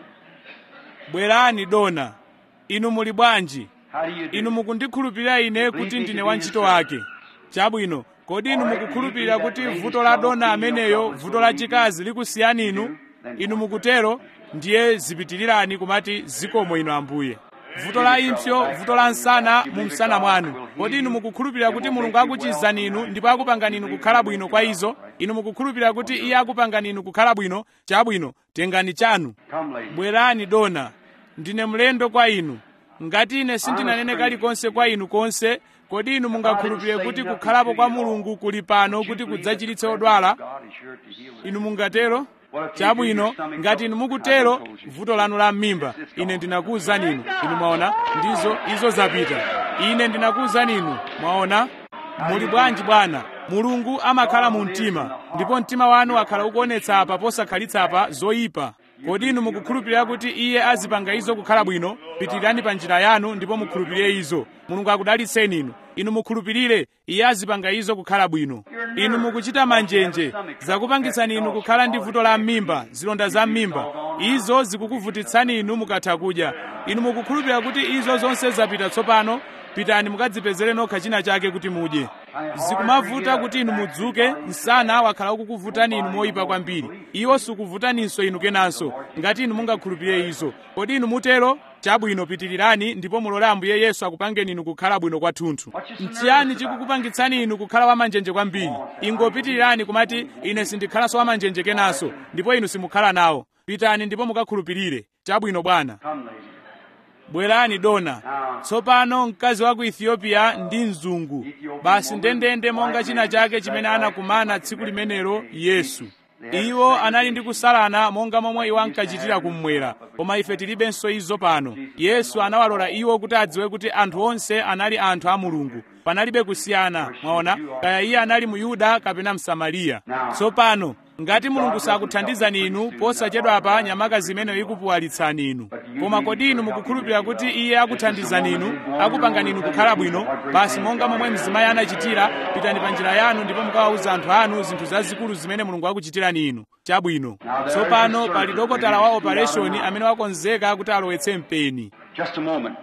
bwerani dona inu muli bwanji How do you do? inu mukundikhulupirira ine kuti ndine wantchito wake chabwino kodi inu mukukhulupirira kuti vuto la dona ameneyo vuto la chikazi likusiyani inu inu mukutero ndiye zipitirirani kumati zikomo inu ambuye vuto la impsyo vuto la msana mu msana mwanu kodi inu mukukhulupirira kuti mulungu akuchizani inu ndipo akupangani inu kukhala bwino kwa izo inu mukukhulupirira kuti iye akupangani inu kukhala bwino chabwino tengani chanu Come, lady. bwerani dona ndine mlendo kwa inu ngati ine sindinanene kalikonse kwa inu konse kodi inu mungakhulupirire kuti kukhalapo kwa mulungu kuli pano kuti kudzachiritse odwala God is sure to heal us. inu mungatero chabwino ngati inu mukutero vuto lanu la m'mimba ine ndinakuwuzani inu inu mwaona ndizo izo zapita ine ndinakuwuzani inu mwaona muli bwanji bwana mulungu amakhala mu mtima ndipo mtima wanu akhala ukuonetsa apa posakhalitsa apa zoyipa kodi inu mukukhulupirira kuti iye azipanga izo kukhala bwino pitirirani pa njira yanu ndipo mukhulupirire izo mulungu akudalitseni inu inu mukhulupirire iye azipanga izo kukhala bwino inu mukuchita manjenje zakupangitsani inu kukhala ndi vuto la m'mimba zilonda za m'mimba izo zikukuvutitsani inu mukatha kudya inu mukukhulupirira kuti izo zonse zapita tsopano pitani mukadzipezere nokha china chake kuti mudye zikumavuta kuti inu mudzuke msana wakhala ukukuvutani inu moyipa kwambiri iwo sukuvutaninso inu kenanso ngati inu mungakhulupirire izo kodi inu mutero chabwino pitirirani ndipo mulole ambuye yesu akupangeni inu kukhala bwino kwathunthu mchiyani chikukupangitsani inu kukhala wamanjenje kwambiri ingopitirirani kumati ine sindikhalanso wamanjenje kenanso ndipo inu simukhala nawo pitani ndipo mukakhulupirire chabwino bwana Come, lady. bwerani dona tsopano mkazi wa ku ethiopia ndi mzungu basi ndendende monga china chake chimene anakumana tsiku limenelo yesu iwo anali ndi kusalana monga momwe iwo ankachitira kummwera koma ife tilibenso izo pano yesu anawalola iwo kuti adziwe kuti anthu onse anali anthu a mulungu panalibe kusiyana mwaona kaya iye anali muyuda kapena msamariya tsopano ngati mulungu sakuthandizani inu posachedwapa nyamakazi imeneyo ikupuwalitsani inu koma kodi inu mukukhulupirira kuti iye akuthandizani inu akupangani inu kukhala bwino basi monga momwe mzimayi anachitira pitani pa njira yanu ndipo mukawawuza anthu anu zinthu zazikulu zimene mulungu akuchitirani inu chabwino tsopano pali dokotala wa operation amene wakonzeka kuti alowetse mpeni Just a moment.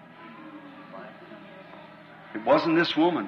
It wasn't this woman.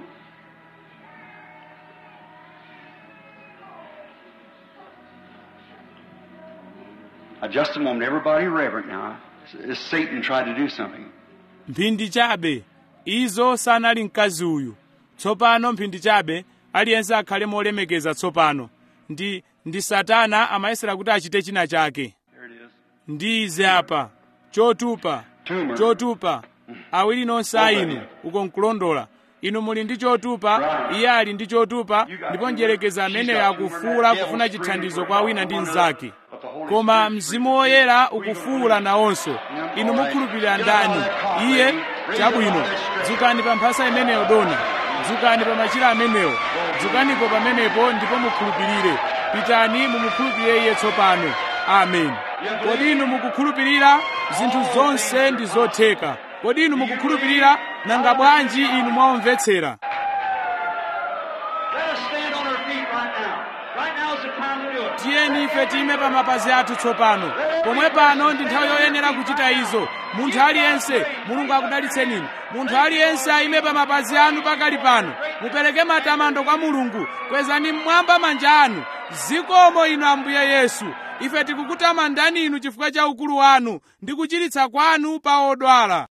Now, just a moment. Everybody reverent now. Is Satan tried to do something? mphindi chabe izo sanali mkazi uyu tsopano mphindi chabe aliyense akhale molemekeza tsopano ndi ndi satana amayesera kuti achite china chake There it is. ndi ize apa chotupa Tumor. chotupa awiri nonse a inu uko nkulondola inu muli ndi chotupa iye ali ndi chotupa ndipo njerekeza ameneyo akufuula kufuna chithandizo kwa wina ndi mnzake koma mzimu woyera ukufuula nawonso inu mukhulupirira ndani iye chabwino dzukani pa mphasa imeneyo dona dzukani pa machira amenewo dzukanipo pamenepo ndipo mukhulupirire pitani mumukhulupirire iye tsopano amen kodi inu mukukhulupirira zinthu zonse ndi zotheka kodi inu mukukhulupirira nanga bwanji inu mwaomvetsera Let us stand on our feet right now. Right now is the time to do it. tiyeni ife tiyime pa mapazi athu tsopano pomwe pano ndi nthawi yoyenera kuchita izo munthu aliyense mulungu akudalitseni inu munthu aliyense ayime pa mapazi anu pakali pano mupereke matamando kwa mulungu kwezani mmwamba manja anu zikomo inu ambuye yesu ife tikukutamandani inu chifukwa cha ukulu wanu ndi kuchiritsa kwanu pa odwala